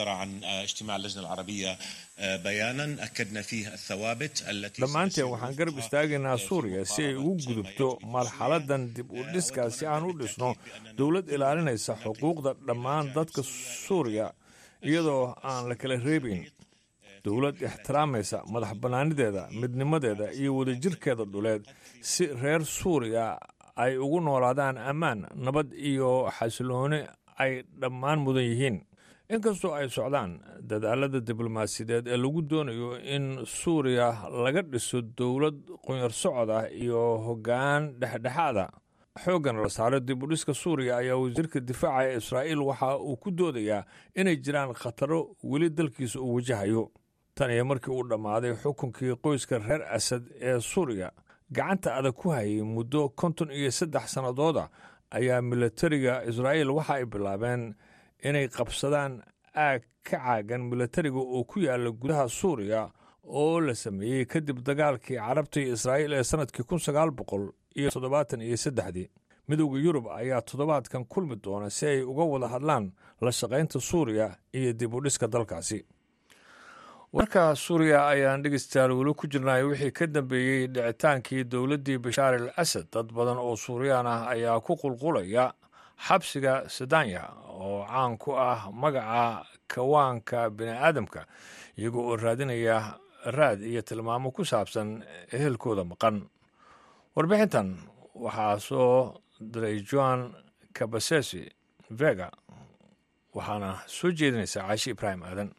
dhammaanteen waxaan garab istaagaynaa suuriya si ay ugu gudubto marxaladan dib u dhiska si aan u dhisno dowlad ilaalinaysa xuquuqda dhammaan dadka suuriya iyadoo aan la kala reebayn dowlad ixtiraamaysa madax bannaanideeda midnimadeeda iyo wadajirkeeda dhuleed si reer suuriya ay ugu noolaadaan ammaan nabad iyo xasilooni ay dhammaan mudan yihiin inkastoo ay socdaan dadaalada diblomaasiyadeed ee lagu doonayo in suuriya laga dhiso dowlad qunyar socod ah iyo hoggaan dhexdhexaada xooggan la saaro dib u dhiska suuriya ayaa wasiirka difaaca ee israa'iil waxa uu ku doodayaa inay jiraan khataro weli dalkiisa uu wajahayo tan iyo markii uu dhammaaday xukunkii qoyska reer asad ee suuriya gacanta adag ku hayay muddo konton iyo saddex sannadooda ayaa milatariga israa'iil waxa ay bilaabeen inay qabsadaan aag ka caagan milatariga oo ku yaala gudaha suuriya oo la sameeyey kadib dagaalkii carabta iyo israa'iil ee sannadkii kun sagaal boqol iyo toddobaatan iyo saddexdii midowda yurub ayaa toddobaadkan kulmi doona si ay uga wada hadlaan la shaqaynta suuriya iyo dib u dhiska dalkaasi warka suuriya ayaan dhegeystayaal weli ku jirnay wixii ka dambeeyey dhicitaankii dowladdii bashaar al asad dad badan oo suuriyaan ah ayaa ku qulqulaya xabsiga sadanya oo caan ku ah magaca kawaanka bini aadamka iyagoo oo raadinaya raad iyo tilmaamo ku saabsan ehelkooda maqan warbixintan waxaa soo diray joan kabasesi vega waxaana soo jeedinaysaa caashi ibraahim aadan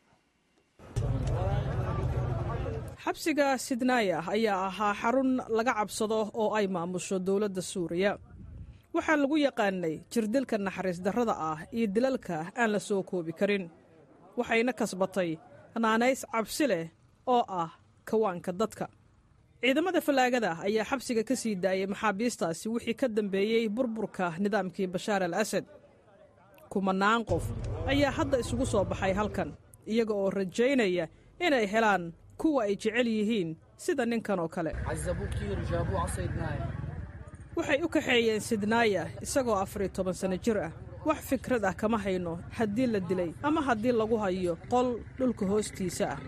xabsiga sidnaaya ayaa ahaa xarun laga cabsado oo ay maamusho dowladda suuriya waxaa lagu yaqaanay jirdilka naxariis darrada ah iyo dilalka aan la soo koobi karin waxayna kasbatay naanays cabsi leh oo ah kawaanka dadka ciidamada fallaagada ayaa xabsiga ka sii daayay maxaabiistaasi wixii ka dambeeyey burburka nidaamkii bashaar al asad kumanaan qof ayaa hadda isugu soo baxay halkan iyaga oo rajaynaya inay helaan kuwa ay jecel yihiin sida ninkan oo kale waxay u kaxeeyeen sidnaaya isagoo afariyo toban sanno jir ah wax fikrad ah kama hayno haddii la dilay ama haddii lagu hayo qol dhulka hoostiisa ah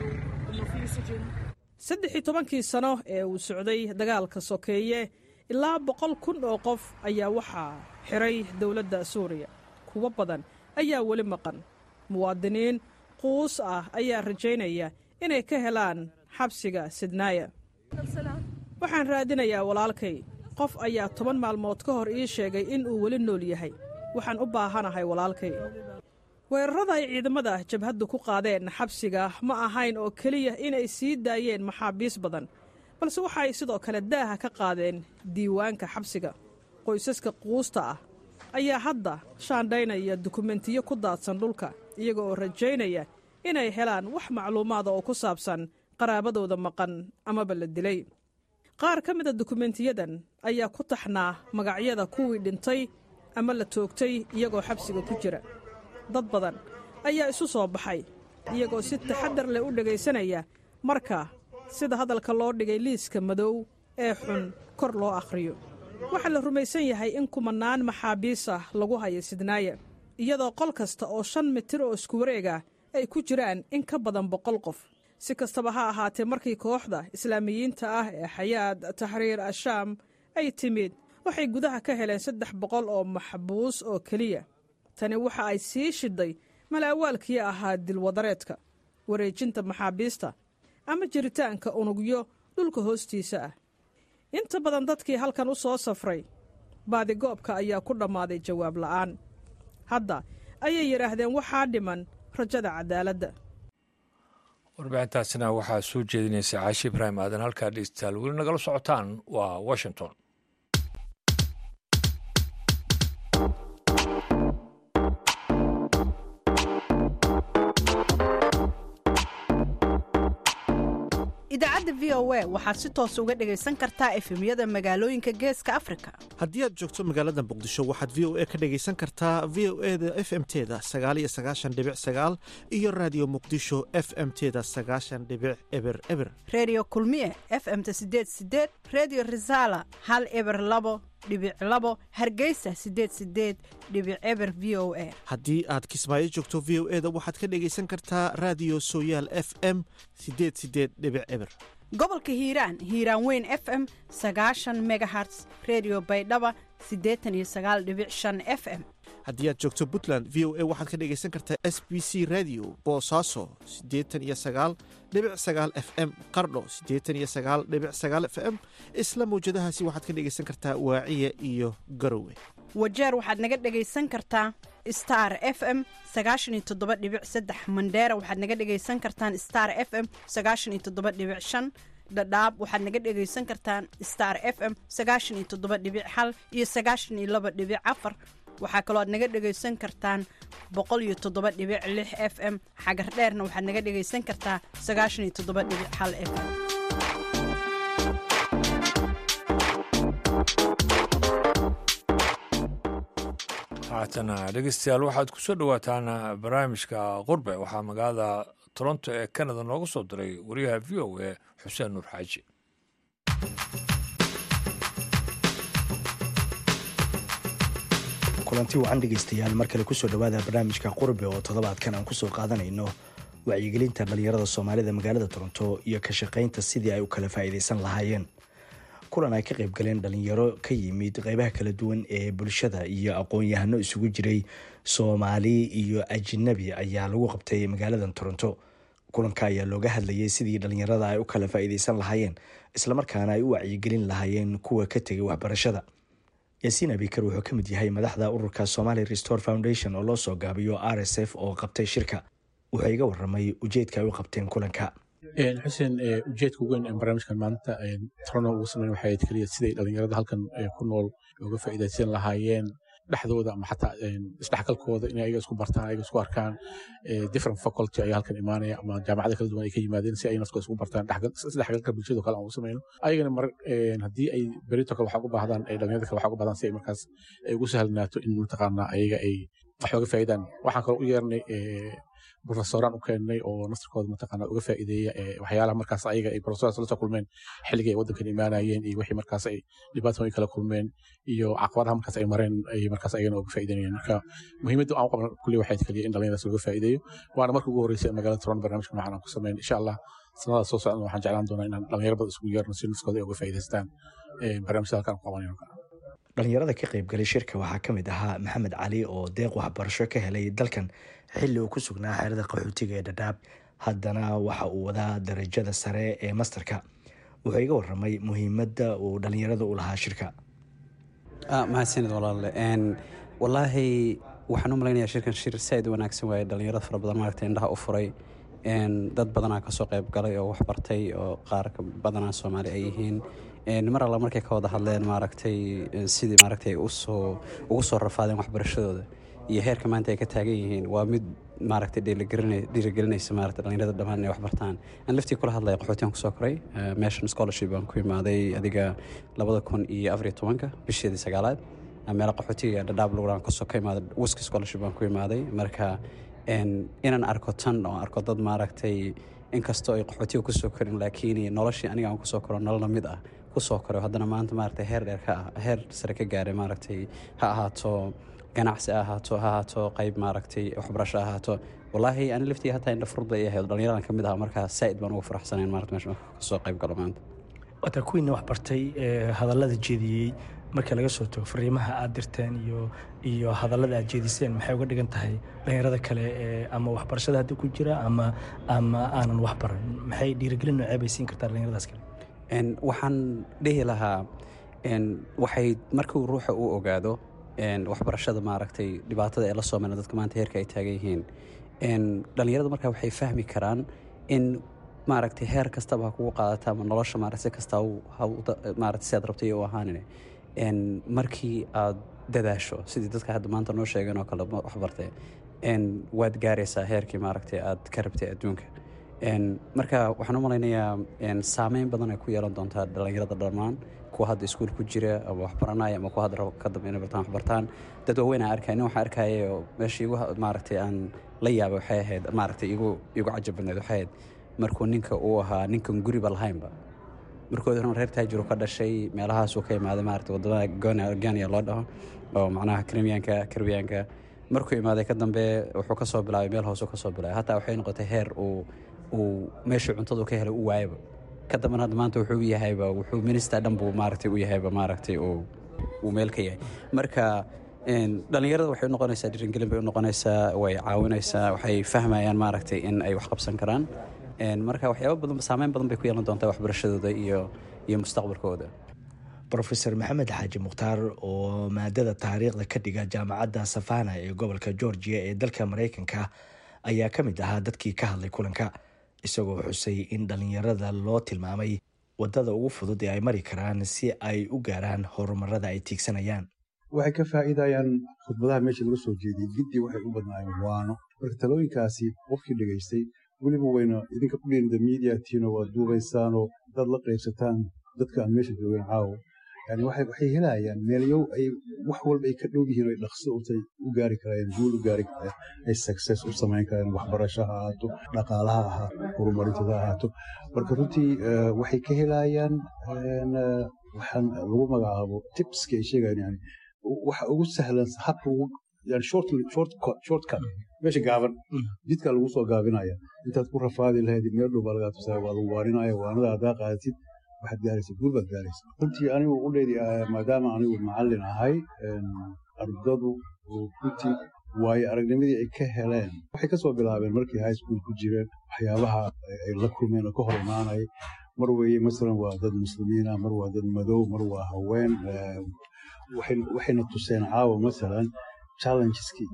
saddexii tobankii sano ee uu socday dagaalka sokeeye ilaa boqol kun oo qof ayaa waxaa xidhay dowladda suuriya kuwo badan ayaa weli maqan muwaadiniin quus ah ayaa rajaynaya inay ka helaan xabsiga sidnaaya waxaan raadinayaa walaalkay qof ayaa toban maalmood ka hor ii sheegay in uu weli nool yahay waxaan u baahanahay walaalkay weerarada ay ciidamada jabhaddu ku qaadeen xabsiga ma ahayn oo keliya inay sii daayeen maxaabiis badan balse waxa ay sidoo kale daaha ka qaadeen diiwaanka xabsiga qoysaska quusta ah ayaa hadda shaandhaynaya dukumentiyo ku daadsan dhulka iyaga oo rajaynaya inay helaan wax macluumaada oo ku saabsan qaraabadooda maqan amaba la dilay qaar ka mida dukumentiyadan ayaa ku taxnaa magacyada kuwii dhintay ama la toogtay iyagoo xabsiga ku jira dad badan ayaa isu soo baxay iyagoo si taxaddar leh u dhegaysanaya marka sida hadalka loo dhigay liiska madow ee xun kor loo akhriyo waxaa la rumaysan yahay in kumanaan maxaabiis ah lagu hayo sidnaaya iyadoo qol kasta oo shan mitir oo isku wareega ay ku jiraan in ka badan boqol qof si kastaba ha ahaatee markii kooxda islaamiyiinta ah ee xayaad taxriir ashaam ay timid waxay gudaha ka heleen saddex boqol oo maxbuus oo keliya tani waxa ay sii shidday malaawaalkii ahaa dilwadareedka wareejinta maxaabiista ama jiritaanka unugyo dhulka hoostiisa ah inta badan dadkii halkan u soo safray baadigoobka ayaa ku dhammaaday jawaab la'aan hadda ayay yidhaahdeen waxaa dhiman rajada cadaaladda warbixintaasina waxaa soo jeedinaysa caashi ibraahim aadan halkaa dhegeystayaal weli nagala socotaan waa washington idaacadda v o a waxaad si toos uga dhegaysan kartaa efemyada magaalooyinka geeska afrika haddii aad joogto magaalada muqdisho waxaad v o a ka dhegaysan kartaa v o e da f m teda sagaaliyo sagaashan dhibic sagaal iyo raadiyo muqdisho f m teda sagaashan dhibic eber eber reediyo kulmiye f m ta sideed sideed reediyo risaala hal eber labo dhibic labo hargeysa sideed sideed dhibic eber v o a haddii aad kismaayo joogto v o e da waxaad ka dhegaysan kartaa raadiyo sooyaal f m sideed sideed dhibic eber gobolka hiiraan hiiraan weyn f m sagaashan megaherts redio baydhaba siddeetan iyo sagaal dhibic shan f m haddii aad joogto puntland v o a waxaad ka dhegaysan kartaa s b c radio boosaaso siddeetan iyo sagaal dhibic sagaal f m qardho siddeetan iyo sagaal dhibic sagaal f m isla mawjadahaasi waxaad ka dhegaysan kartaa waaciya iyo garowe wajeer waxaad naga dhegaysan kartaa star f m sagaashan iyo toddoba dhibic saddex mandheera waxaad naga dhegaysan kartaan star f m sagaashan iyo toddoba dhibic shan dhadhaab waxaad naga dhegaysan kartaan star f m sagaashan iyo toddoba dhibic hal iyo sagaashan iyo laba dhibic afar waxaa kaloo aad naga dhegaysan kartaan boqol iyo toddoba dhibic lix f m xagar dheerna waxaad naga dhegaysan kartaa sagaashan iyo toddoba dhibic hal f m haatana dhegeystayaal waxaad ku soo dhowaataan barnaamijka qurbe waxaa magaalada toronto ee canada nooga soo diray wariyaha v o a xuseen nuur xaaji kulanti wacan dhegaystayaal mar kale kusoo dhowaada barnaamijka qurbe oo toddobaadkan aan kusoo qaadanayno wacyigelinta dhallinyarada soomaalida magaalada toronto iyo ka shaqaynta sidii ay u kala faa'iidaysan lahaayeen kulan ay ka qayb galeen dhalinyaro ka yimid qeybaha kala duwan ee bulshada iyo aqoon-yahano isugu jiray soomaali iyo ajinabi ayaa lagu qabtay magaalada toronto kulanka ayaa looga hadlayay sidii dhalinyarada ay u kala faa'iidaysan lahaayeen islamarkaana ay u wacyigelin lahaayeen kuwa ka tegay waxbarashada yaasiin abikar wuxuu ka mid yahay madaxda ururka somali restore foundation oo loo soo gaabiyo r s f oo qabtay shirka wuxuu iga waramay ujeedka ay u qabteen kulanka xuseen ujeedka ugu weyn barnaamijkan maanta trono ugu sameyn waxay ahayd keliya siday dhalinyarada halkan ku nool uga faa'iidaysan lahaayeen dhexdooda ama xataa isdhexgalkooda inay ayaga isku bartaan ayaga isku arkaan different faculty ayaa halkan imaanaya ama jaamacada kala duwan ay ka yimaadeen si ay naftooda isku bartaan isdhexgalka bulshada kale aan u sameyno ayagana mar haddii ay berito kale waxaa ugu baahdaan dhalinyarada kale waxaa ugu baahdaan si ay markaas ay ugu sahlanaato in mataqaanaa ayaga ay wax uga faa'iidaan waxaan kaloo u yeernay profesoraan u keennay oo nasarkooda mataqaana uga faa'iideeya waxyaalaha markaas ayaga ay profesoraas la soo kulmeen xilligii ay waddankan imaanayeen iyo wixii markaas ay dhibaatooyin kala kulmeen iyo caqabadaha markaas ay mareen ay markaas ayagana uga faa'iideynayeen marka muhiimadda aan u qabna kulli waxay kaliya in dhalinyaradaas uga faa'iideeyo waana markii ugu horreysay magaalada toron barnaamijka noocan aan ku sameyn insha allah sanadaas soo socdana waxaan jeclaan doonaa inaan dhalinyaro badan isugu yeerno si naskooda ay uga faa'iidaystaan barnaamijyada halkaan ku qabanayno dhalinyarada ka qaybgalay shirka waxaa ka mid ahaa maxamed cali oo deeq waxbarasho ka helay dalkan xilli uu ku sugnaa xeerada qaxootiga ee dhadhaab haddana waxa uu wadaa darajada sare ee masterka wuxuu iga waramay muhiimadda uu dhalinyarada u lahaa shirka mahadsanid walaale walaahi waxaan u malaynayaa shirkan shir saaid u wanaagsan waaye dhalinyarada fara badan maaragta indhaha u furay dad badanaa kasoo qayb galay oo waxbartay oo qaar badanaa soomaali ay yihiin mar alla markay ka wada hadleen maaragtay sidii maaragtay usoo ugu soo rafaadeen waxbarashadooda iyo heerka maanta ay ka taagan yihiin waa mid maaragtay dhiirigelinaysa maaragtay dhalinyarada dhammaan inay waxbartaan aan laftii kula hadlaya qaxootiyan kusoo koray meeshan scholarship baan ku imaaday adiga labada kun iyo afar iyo tobanka bisheedii sagaalaad meela qaxootiga dhadhaab luguraan kasoo ka imaaday wiski scholarship baan ku imaaday marka inaan arko tan oo arko dad maaragtay inkastoo ay qaxootiga kusoo korin laakiin noloshii aniga aan kusoo koro nolol lamid ah kusoo koro haddana maanta maaragtay heer dheer ka ah heer sare ka gaaray maaragtay ha ahaato ganacsi ha ahaato ha ahaato qayb maaragtay waxbarasho ha ahaato wallaahi ani laftii hataa indha furud bay ahayd dhalinyaradan ka mid aha markaa saa'id baan ugu faraxsanayn maarata meesha kasoo qayb galo maanta wataa kuwiina waxbartay hadallada jeediyey markii laga soo tago fariimaha aad dirteen iyo iyo hadallada aad jeediseen maxay uga dhigan tahay dhalinyarada kale ama waxbarashada hadda ku jira ama ama aanan waxbaran maxay dhiirigelin noocee bay siin kartaa dhalinyaradaas kale waxaan dhihi lahaa waxay markuu ruuxa uu ogaado waxbarashada maaragtay dhibaatada ee la soo mena dadka maanta heerka ay taagan yihiin dhalinyarada markaa waxay fahmi karaan in maaragtay heer kastaba ha kugu qaadata ama nolosha maarata si kasta maarata si aad rabtay u ahaanin markii aad dadaasho sidii dadka hadda maanta noo sheegeen oo kale waxbartay waad gaaraysaa heerkii maaragtay aad ka rabtay adduunka marka waxaan u malaynayaa saameyn badan ay ku yeelan doontaa dhalinyarada dhammaan kuwa hadda iskuul ku jira ama waxbaranaya ama kuwa hadda rabo ka dambe inay bartaan waxbartaan dad waaweyn aan arkaya nin waxaan arkaya oo meesha igu maaragtay aan la yaabay waxay ahayd maaragtay igu igu cajab badneed waxay ahayd markuu ninka uu ahaa ninkan guriba lahaynba markoodi hore reer taajir ka dhashay meelahaasuu ka imaaday maarata wadamada gania loo dhaho oo macnaha krimiyaanka karbiyaanka markuu imaaday ka dambe wuxuu kasoo bilaabay meel hoosuu kasoo bilaabay hataa waxay noqotay heer uu uu meeshuu cuntadu ka helay u waayaba ka dambena hadda maanta wuxuu yahayba wuxuu minister dhan buu maaragtay u yahayba maaragtay uu uu meel ka yahay marka dhalinyarada waxay u noqonaysaa dhiringelin bay u noqonaysaa way caawinaysaa waxay fahmayaan maaragtay in ay wax qabsan karaan marka waxyaaba badan saameyn badan bay ku yeelan doontaa waxbarashadooda iyo iyo mustaqbalkooda rofeor maxamed xaaji mukhtaar oo maadada taariikhda ka dhiga jaamacadda safana ee gobolka georgia ee dalka maraykanka ayaa ka mid ahaa dadkii ka hadlay kulanka isagoo xusay in dhalinyarada loo tilmaamay wadada ugu fudud ee ay mari karaan si ay u gaaraan horumarada ay tiigsanayaan waxay ka faa'iidayaan khudbadaha meesha laga soo jeediyey giddi waxay u badnaayeen waano marka talooyinkaasi qofkii dhegaystay weliba wayna idinka ku dhiinda media tiino waad duubaysaanoo dad la qaybsataan dadka aan meesha joogin caawo yani waxay helayaan meelyow ay wax walba ay ka dhow yihiin ay dhaqso utay u gaari karayeen guul u gaari karayeen ay success u samayn karayeen waxbarasho ha ahaato dhaqaalaha ahaa horumarintada ha ahaato marka runtii waxay ka helayaan waxaan lagu magacaabo tipska ay sheegayaan yani waxa ugu sahlan habka ugu yani shortcut meesha gaaban jidkaa lagu soo gaabinaya intaad ku rafaadi lahayd meel dhow baa lagaa tusaa waa lagu waaninaya waanada haddaa qaadatid waxaad gaaraysa guul baad gaaraysa runtii anigu u dheedi maadaama anigu macallin ahay ardadu runtii waayo aragnimadii ay ka heleen waxay ka soo bilaabeen markay high school ku jireen waxyaabaha ay la kulmeen oo ka hor imaanaya mar weeye masalan waa dad muslimiina mar waa dad madow mar waa haween waxayna tuseen caawa masalan challengeski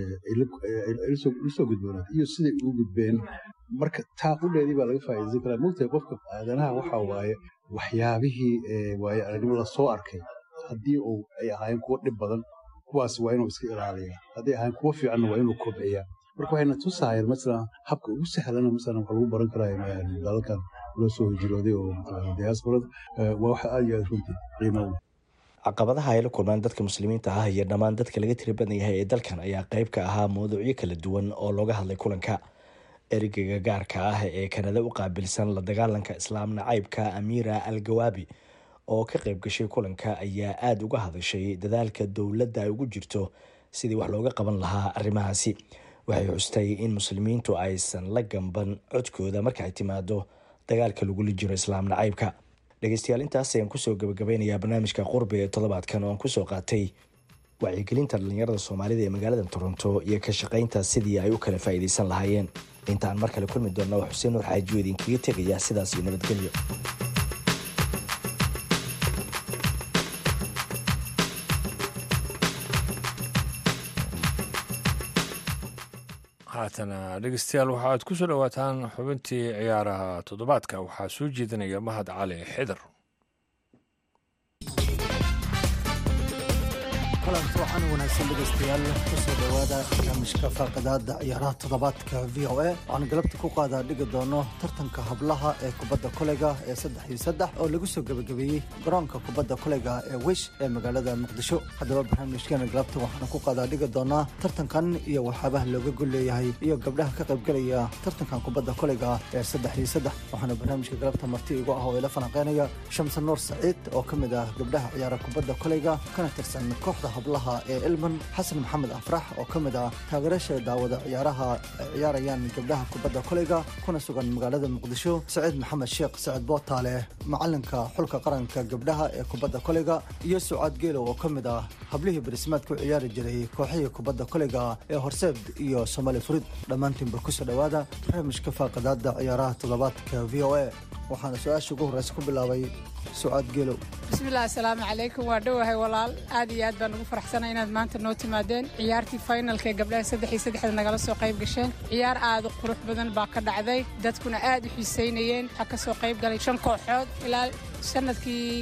lasoo gudboonaad iyo siday ugu gudbeen marka taa qudheedii baa laga faa'iidaysan karaa mogtahay qofka aadanaha waxaa waaye waxyaabihii waaye aragnimo lasoo arkay haddii uu ay ahaayeen kuwo dhib badan kuwaas waa inuu iska ilaaliya hadday ahaayeen kuwo fiicanna waa inuu kobciya marka waxayna tusaayeen masalan habka ugu sahlana masalan waxa lagu baran karaa dalalkan loo soo hijrooday oo diasporada waa waxa aad iyo aad runtii qiimo u caqabadaha ay la kulmaan dadka muslimiinta ah iyo dhammaan dadka laga tiri badan yahay ee dalkan ayaa qayb ka ahaa mawduucyo kala duwan oo looga hadlay kulanka ereyga gaarka ah ee kanada u qaabilsan la dagaalanka islaam nacaybka amiira al gawaabi oo ka qayb gashay kulanka ayaa aada uga hadashay dadaalka dowladda ay ugu jirto sidii wax looga qaban lahaa arrimahaasi waxay xustay in muslimiintu aysan la gamban codkooda marka ay timaado dagaalka lagula jiro islaam nacaybka dhegeystayaal intaas ayaan kusoo gabagabeynayaa barnaamijka qurbi ee toddobaadkan oo aan kusoo qaatay wacyigelinta dhallinyarada soomaalida ee magaalada toronto iyo ka shaqaynta sidii ay u kala faa'iidaysan lahaayeen intaan mar kale kulmi doonna waa xuseen nuur xaajiyo idinkaga tegaya sidaas iyo nabadgelyo haatana dhegeystayaal waxaaad ku soo dhowaataan xubintii ciyaaraha toddobaadka waxaa soo jeedinaya mahad cali xidar kulanti waxaan wanaagsan dhegaystayaal kusoo dhowaada barnaamijka faaqadaada ciyaaraha toddobaadka v o a waxaan galabta ku qaadaa dhigi doono tartanka hablaha ee kubadda koleyga ee saddex iyo saddex oo lagu soo gebagabeeyey garoonka kubadda koleyga ee wish ee magaalada muqdisho haddaba barnaamijkeena galabta waxaan ku qaadaa dhigi doonaa tartankan iyo waxyaabaha looga gol leeyahay iyo gabdhaha ka qaybgelaya tartankan kubadda koleyga ee saddex iyo saddex waxaana barnaamijka galabta marti igu ah oo ila falanqeynaya shamse nuur saciid oo ka mid ah gabdhaha ciyaara kubadda koleyga kana tirsan kooxda hablaha ee ilman xasan maxamed afrax oo ka mid ah taageerasha daawada ciyaaraha ay ciyaarayaan gabdhaha kubadda koleyga kuna sugan magaalada muqdisho saciid maxamed sheekh sacid bootaale macalinka xulka qaranka gabdhaha ee kubadda koleyga iyo sucaad geelow oo ka mid ah hablihii barismaad ku ciyaari jiray kooxihii kubadda koleyga ee horseed iyo somaali furid dhammaantiinba kusoo dhowaada barnaamijka faaqadaada ciyaaraha toddobaadka v o a waxaana su-aasha ugu horreysa ku bilaabay sucaad geelow bismillahi asalaamu calaykum waa dhowahay walaal aad iyo aad baan ugu faraxsanay inaad maanta noo timaadeen ciyaartii finalka ee gabdhaha saddex iyo saddexda nagala soo qayb gasheen ciyaar aad u qurux badan baa ka dhacday dadkuna aad u xiisaynayeen waxaa ka soo qayb galay shan kooxood ilaa sanadkii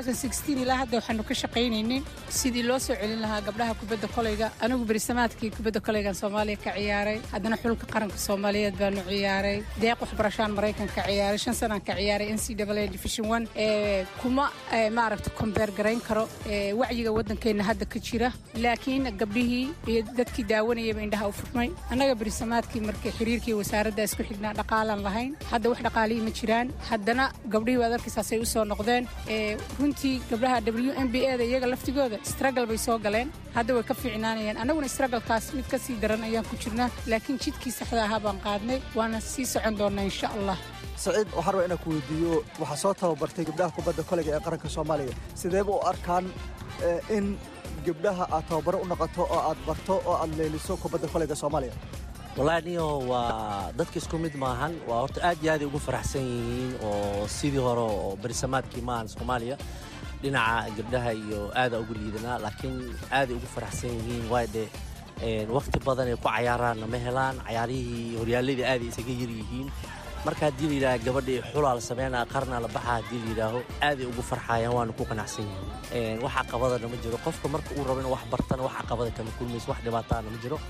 ilaa hadda waxaanu ka shaqaynaynin sidii loo soo celin lahaa gabdhaha kubadda koleyga anigu berisamaadkii kubadda koleygan soomaaliya ka ciyaaray haddana xulka qaranka soomaaliyeed baanu ciyaaray deeq waxbarashaan maraykan ka ciyaaray shan sanaan ka ciyaaray n c w division one ee kuma maaragta kombeer garayn karo wacyiga waddankeenna hadda ka jira laakiin gabdhihii iyo dadkii daawanayaba indhaha u furmay annaga berisamaadkii markii xiriirkii wasaaradda isku xidhnaa dhaqaalaan lahayn hadda wax dhaqaalihii ma jiraan haddana gabdhihii waad arkaysaasay usoo noqdeen runtii gabdhaha w m b eda iyaga laftigooda stragal bay soo galeen hadda way ka fiicnaanayaan annaguna stragalkaas mid ka sii daran ayaan ku jirnaa laakiin jidkii saxda ahaa baan qaadnay waana sii socon doonnaa insha allah saciid waxaan rabaa inaan ku weydiiyo waxaa soo tababartay gabdhaha kubadda koleyga ee qaranka soomaaliya sideeba u arkaan in gabdhaha aad tababaro u noqoto oo aad barto oo aad leeliso kubadda koleyga soomaaliya wallaahi niyo waa dadka isku mid maahan waa horta aad iyo aaday ugu faraxsan yihiin oo sidii hore oo berisamaadkii maahan soomaaliya dhinaca gabdhaha iyo aada ugu liidanaa laakiin aaday ugu faraxsan yihiin waay dhe wakhti badan ay ku cayaaraanna ma helaan cayaarihii horyaaladii aaday isaga yar yihiin marka haddii la yidhaha gabadhii xulaa la sameynaa qarna la baxa haddii la yidhaaho aaday ugu farxayaan waana ku qanacsan yihiin wax caqabadana ma jiro qofka marka uu rabo inuu wax bartana wax caqabada kama kulmayso wax dhibaataana ma jiro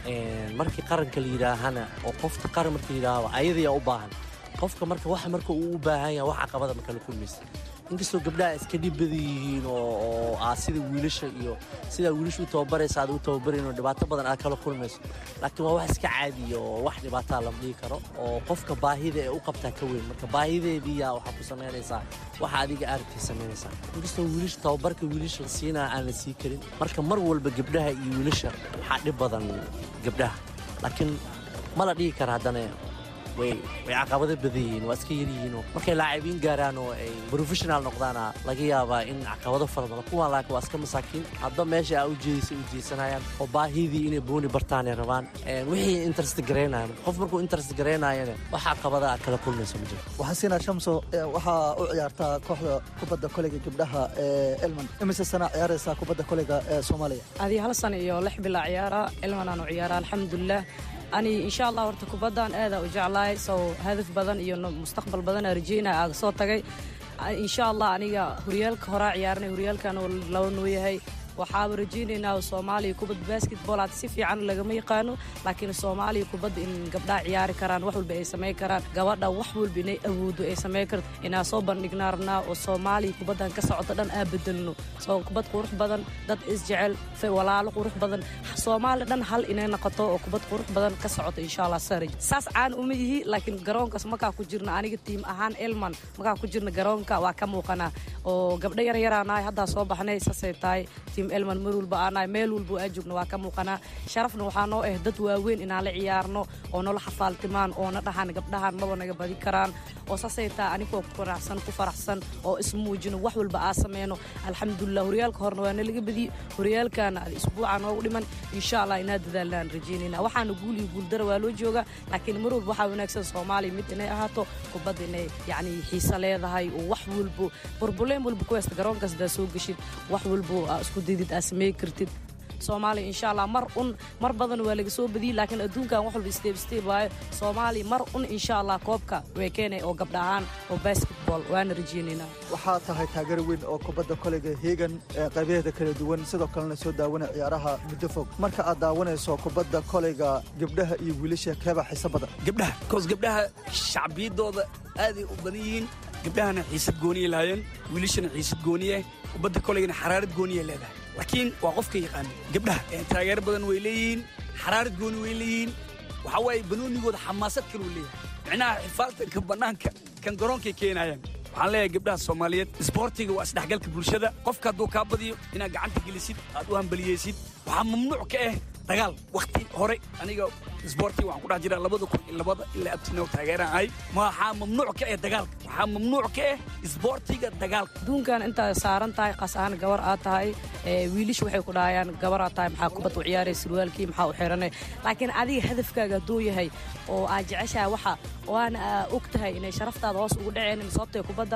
markii qaranka la yidhaahana oo qofka qaran marka la yidhaaho ayadayaa u baahan qofka marka wax marka uu u baahan yahay wax caqabada ma kala kulmaysa inkastoo gabdhaha iska dhib badan yihiin oo aa sida wiilasha iyo sidaa wiilasha u tababaraysa aad u tababarayn oo dhibaato badan aad kala kulmayso laakiin waa wax iska caadiya oo wax dhibaataa lama dhihi karo oo qofka baahida ee u qabtaa ka weyn marka baahideediiyaa waxaa ku samaynaysaa waxa adiga aaragtay samaynaysaa inkastoo wiilasha tababarka wiilasha la siinaa aan la sii karin marka mar walba gabdhaha iyo wiilasha waxaa dhib badan gabdhaha laakiin ma la dhihi kara haddana way way caqabado badan yihiin waa iska yaryihiinoo markay laacibiin gaaraan oo ay professional noqdaana laga yaabaa in caqabado fara badan kuwaan laakiin waa iska masaakiin hadda meesha aa u jeedisay u jeesanayaan oo baahidii inay booni bartaan ay rabaan wixii interest garaynayan qof markuu interest garaynayana wax caqabada aad kala kulmayso ma jiro waxaan siinaa shamso waxaa u ciyaartaa kooxda kubadda koleyga gabdhaha ee elman imise sana ciyaaraysaa kubadda koleyga ee soomaaliya adii hal sana iyo lix bilaa ciyaara elman aan u ciyaara alxamdulilah ani insha allah horta kubaddan aada u jeclahay sow hadaf badan iyo mustaqbal badan aa rajeynaya aaga soo tagay insha allah aniga horyaalka horaa ciyaaranay horyaalkan laba noo yahay waxaaba rajaynaynaa soomaaliya kubadda basketball aad si fiican lagama yaqaano laakiin soomaaliya kubadda in gabdhaha ciyaari karaan wax walba ay samayn karaan gabadha wax walba inay awoodo ay samayn karto inaa soo bandhignaa rabnaa oo soomaaliya kubaddan ka socota dhan aa bedelno soo kubad qurux badan dad isjecel walaalo qurux badan soomaaliya dhan hal inay noqoto oo kubad qurux badan ka socoto insha allah saraj saas caan uma yihi laakiin garoonkaas markaa ku jirna aniga tiim ahaan elman markaa ku jirna garoonka waa ka muuqanaa oo gabdho yaryaraanahay haddaa soo baxnay saasay tahay elman mar walba aanahay meel walba aa joogna waa ka muuqanaa sharafna waxaa noo ah dad waaweyn inaan la ciyaarno oo noola xafaaltimaan oona dhahan gabdhahan maba naga badi karaan oo saasay tahay anigoo ku qanacsan ku faraxsan oo ismuujino wax walba aa sameyno alxamdulilah horyaalka horna waa nalaga badiyey horyaalkana isbuuca noogu dhiman insha allah inaa dadaalnaan rajeynayna waxaana guul iyo guuldara waa loo joogaa laakiin mar walba waxaa wanaagsan soomaaliya mid inay ahaato kubadda inay yacni xiise leedahay oo wax walbo burbuleen walba ku haysta garoonkaas daa soo geshid wax walbo aa isku didid aa samey kartid soomaaliya insha allah mar un mar badan waa laga soo badiyey laakiin adduunkan wax walba steeb steeb waayo soomaaliya mar un insha allah koobka way keenay oo gabdha ahaan oo basketball waana rajeynaynaa waxaa tahay taageer weyn oo kubadda koleyga heegan ee qaybaheeda kala duwan sidoo kalena soo daawanay ciyaaraha muddo fog marka aad daawanayso kubadda koleyga gabdhaha iyo wiilasha keebaa xiise badan gabdhaha koos gabdhaha shacbiyadooda aaday u badan yihiin gabdhahana xiisad gooniya lahaayeen wiilashana xiisad gooniye kubadda koleygana xaraarad gooniya leedahay laakiin waa qofka yaqaana gabdhaha taageero badan way leeyihiin xaraarad gooni way leeyihiin waxaa waaye banoonigooda xamaasad kaluu leeyahay micnaha xifaaltanka bannaanka kan garoonkay keenayaan waxaan leeyahay gabdhaha soomaaliyeed isboortiga waa isdhexgalka bulshada qofka hadduu kaa badiyo inaad gacanta gelisid aad u hambaliyeysid waxaa mamnuuc ka ah dagaal wakhti hore aniga isboortiga waxaan ku dhex jiraa labada kun iyo labada ilaa abtinow taageeraan ahay waxaa mamnuuc ka ah dagaalka waxaa mamnuuc ka ah isboortiga dagaalka adduunkan intaad saaran tahay qas ahaan gabar aad tahay wiilisha waxay ku dhahayaan gabar aad tahay maxaa kubad u ciyaaraya surwaalkii maxaa u xiranay laakiin adiga hadafkaaga hadduu yahay oo aad jeceshahay waxa waana aa og tahay inay sharaftaada hoos ugu dhaceen sababtay kubadda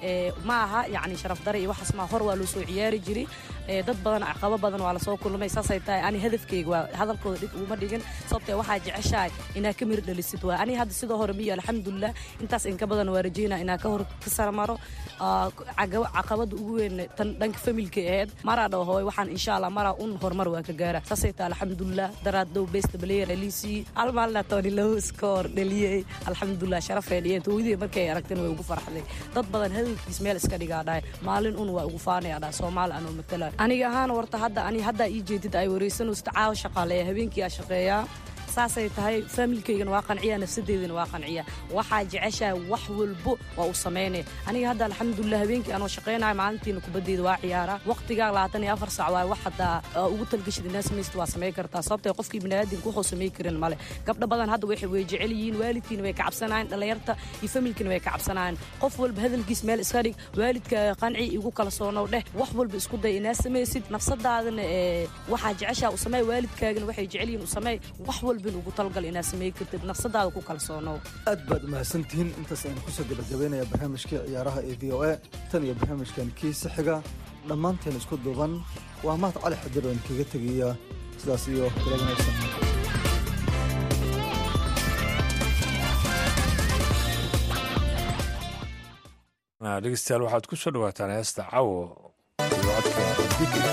ma aha yacni sharaf dare iyo waxaas maa hor waa loo soo ciyaari jiray dad badan caqabo badan waa lasoo kulmay saasay tahay ani hadafkayga waa hadalkooda dhig uguma dhigin sababtee waxaa jeceshahay inaa ka mir dhalisid waa ani hadda sidoo hore miyo alxamdulilah intaas inka badan waa rajeynaa inaa ka hor ka saramaro caqabada ugu weyn tan dhanka familka ahayd maraa dhaw hooy waxaan insha allah maraa un horumar waa ka gaara saasay tahay alxamdulilah daraad dhow best player aliisii hal maalina tony low score dhaliyey alxamdulilah sharafay dhiyeen tooydii markay aragteen way ugu farxday dad badan hadalkiis meel iska dhigaa dhahay maalin un waa ugu faanaya dhahay soomaali anoo matala aniga ahaan warta hadda ani haddaa ii jeedid ay wareysanaysid caawa shaqaaleeya habeenkii aa shaqeeyaa saasay tahay faamilkaygana waa qanciya nafsadeydana waa qanciya waxaa jeceshahay wax walbo waa u samaynaya aniga hadda alxamdulilah habeenkii anoo shaqaynayo maalintiina kubaddeeda waa ciyaaraa waqtigaa labaatan iyo afar sac waay wax haddaa ugu talgashid inaa samaysta waa samayn kartaa sababtay qofkii biniaadamka wuxuu samay karin male gabdho badan hadda waxay way jecel yihiin waalidkiina way ka cabsanayaan dhallinyarta iyo familkiina way ka cabsanayaan qof walba hadalkiis meel iska dhig waalidka qanci igu kala soonow dheh wax walba isku day inaa samaysid nafsadaadana ee waxaa jeceshaa u samey waalidkaagana waxay jecel yihiin u samey wax walbin ugu talgal inaa samay kartid nafsadaada ku kala soonow aad baad umahadsantihiin intaas aynu kusoo gabagabaynaya barnaamijkii ciyaaraha ee v o a tan iyo barnaamijkan kiisa xiga dhammaanteen isku duuban waa mahad cali xadir oo kaga tegaya sidaas iyo kala wanaagsan dhegeystayaal waxaad ku soo dhawaataan heesta cawo iyo codka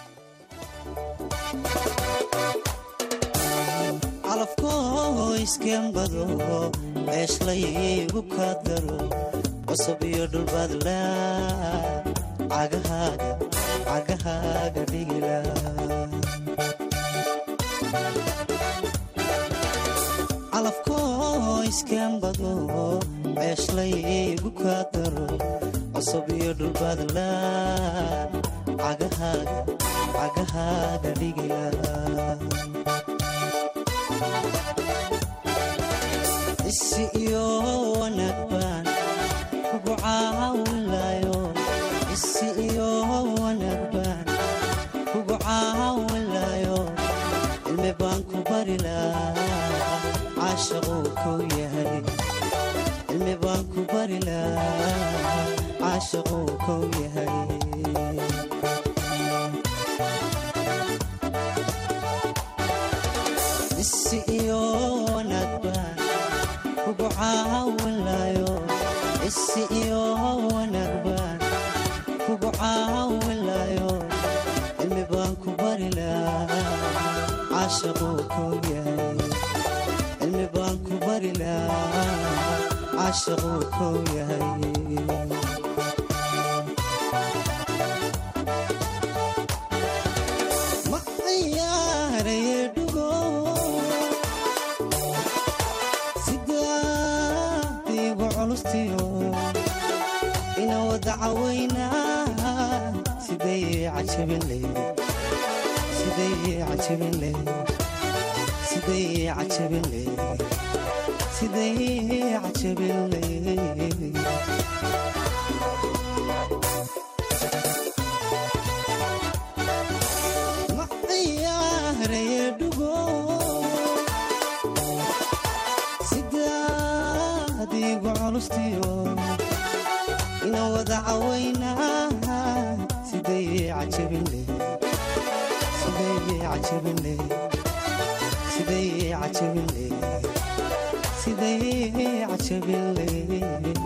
calafkoo iskembado ceeshlaygu ka daro cusub iyo dhulbaadla cagahaaga cagahaaga dhigila calafkoo iskembado ceeshlaygu ka daro cusub iyo dhulbaadla cagahaaga cagahaaga dhigila isi iyo wanaag baan kugu caawinlayo isi iyo wanaag baan kugu caawinlayo cilmi baan ku bari lahaa caashaquu kow yahay cilmi baan ku bari lahaa caashaquu kow yahay isi iyo wanaag baan kugu caawinlayo isi iyo wanaag baan kugu caawinlayo cilmi baan ku bari lahaa caashaquu kow yahay cilmi baan ku bari lahaa caashaquu kow yahay ma ciyaaraye dhugo sidaadiigu culustiyo ina wada cawaynaa siday cajabinley siday cajabinley siday cajabinley siday cajabinley ma ciyaaraye dhugo sidaadiigu culustiyo ina wada cawaynaa siday cajabinley siday cajabinley siday cajabinley siday cajabinley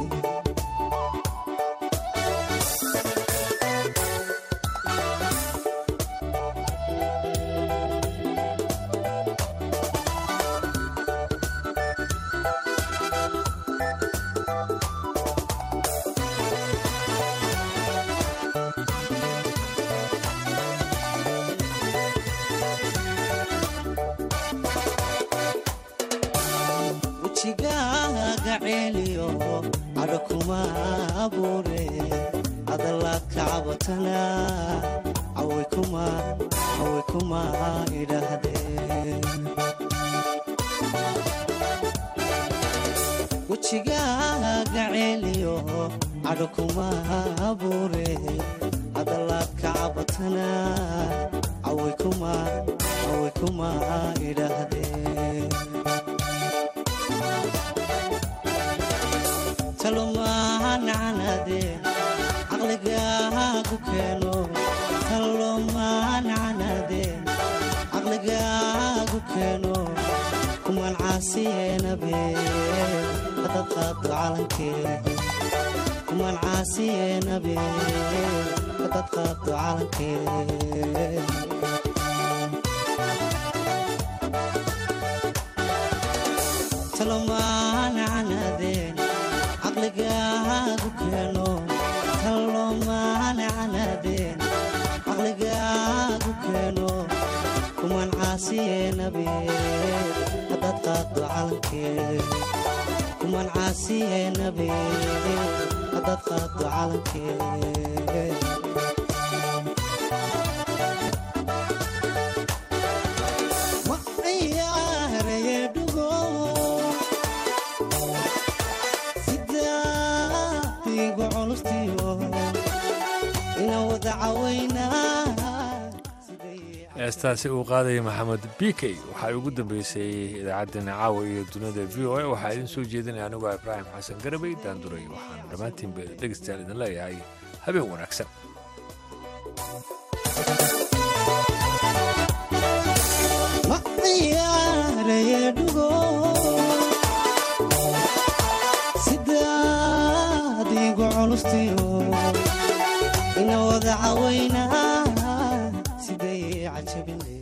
wejigaaga ceeliyo cadho kuma abuure hadalaad ka cabatana caway kuma caway kuma idhaahdeen wejigaaga ceeliyo cadho kuma abuure hadalaad ka cabatana caway kuma caway kuma idhaahdeen talomaanacanaade caqligaagu keeno talomaanacanaade caqligaagu keeno kumaan caasiyeenabe hadad qaado calankee kumaan caasiyeenabe hadad qaado calankee talomaanacanaadeen caqligaagu keeno talomaanacanaadeen caqligaagu keeno kumaan caasiyeenabe qaado calankee kuman caasiyeenabe haddaad qaado calankee ma ciyaaraye dhugo sidaadigu culustiyo ina wada cawaynaa heestaasi uu qaadaya maxamed bikey waxaa ugu dambeysay idaacaddeenna caawa iyo dunida v o a waxaa idiin soo jeedinaya anigoo ibraahim xasan garabay daanduray waxaan dhammaantiinba dhegeystayaal idin leeyahay habeen wanaagsan ma ciyaaraye dhugo sidaadigu culustiyo ina wada cawaynaa siday cajabinay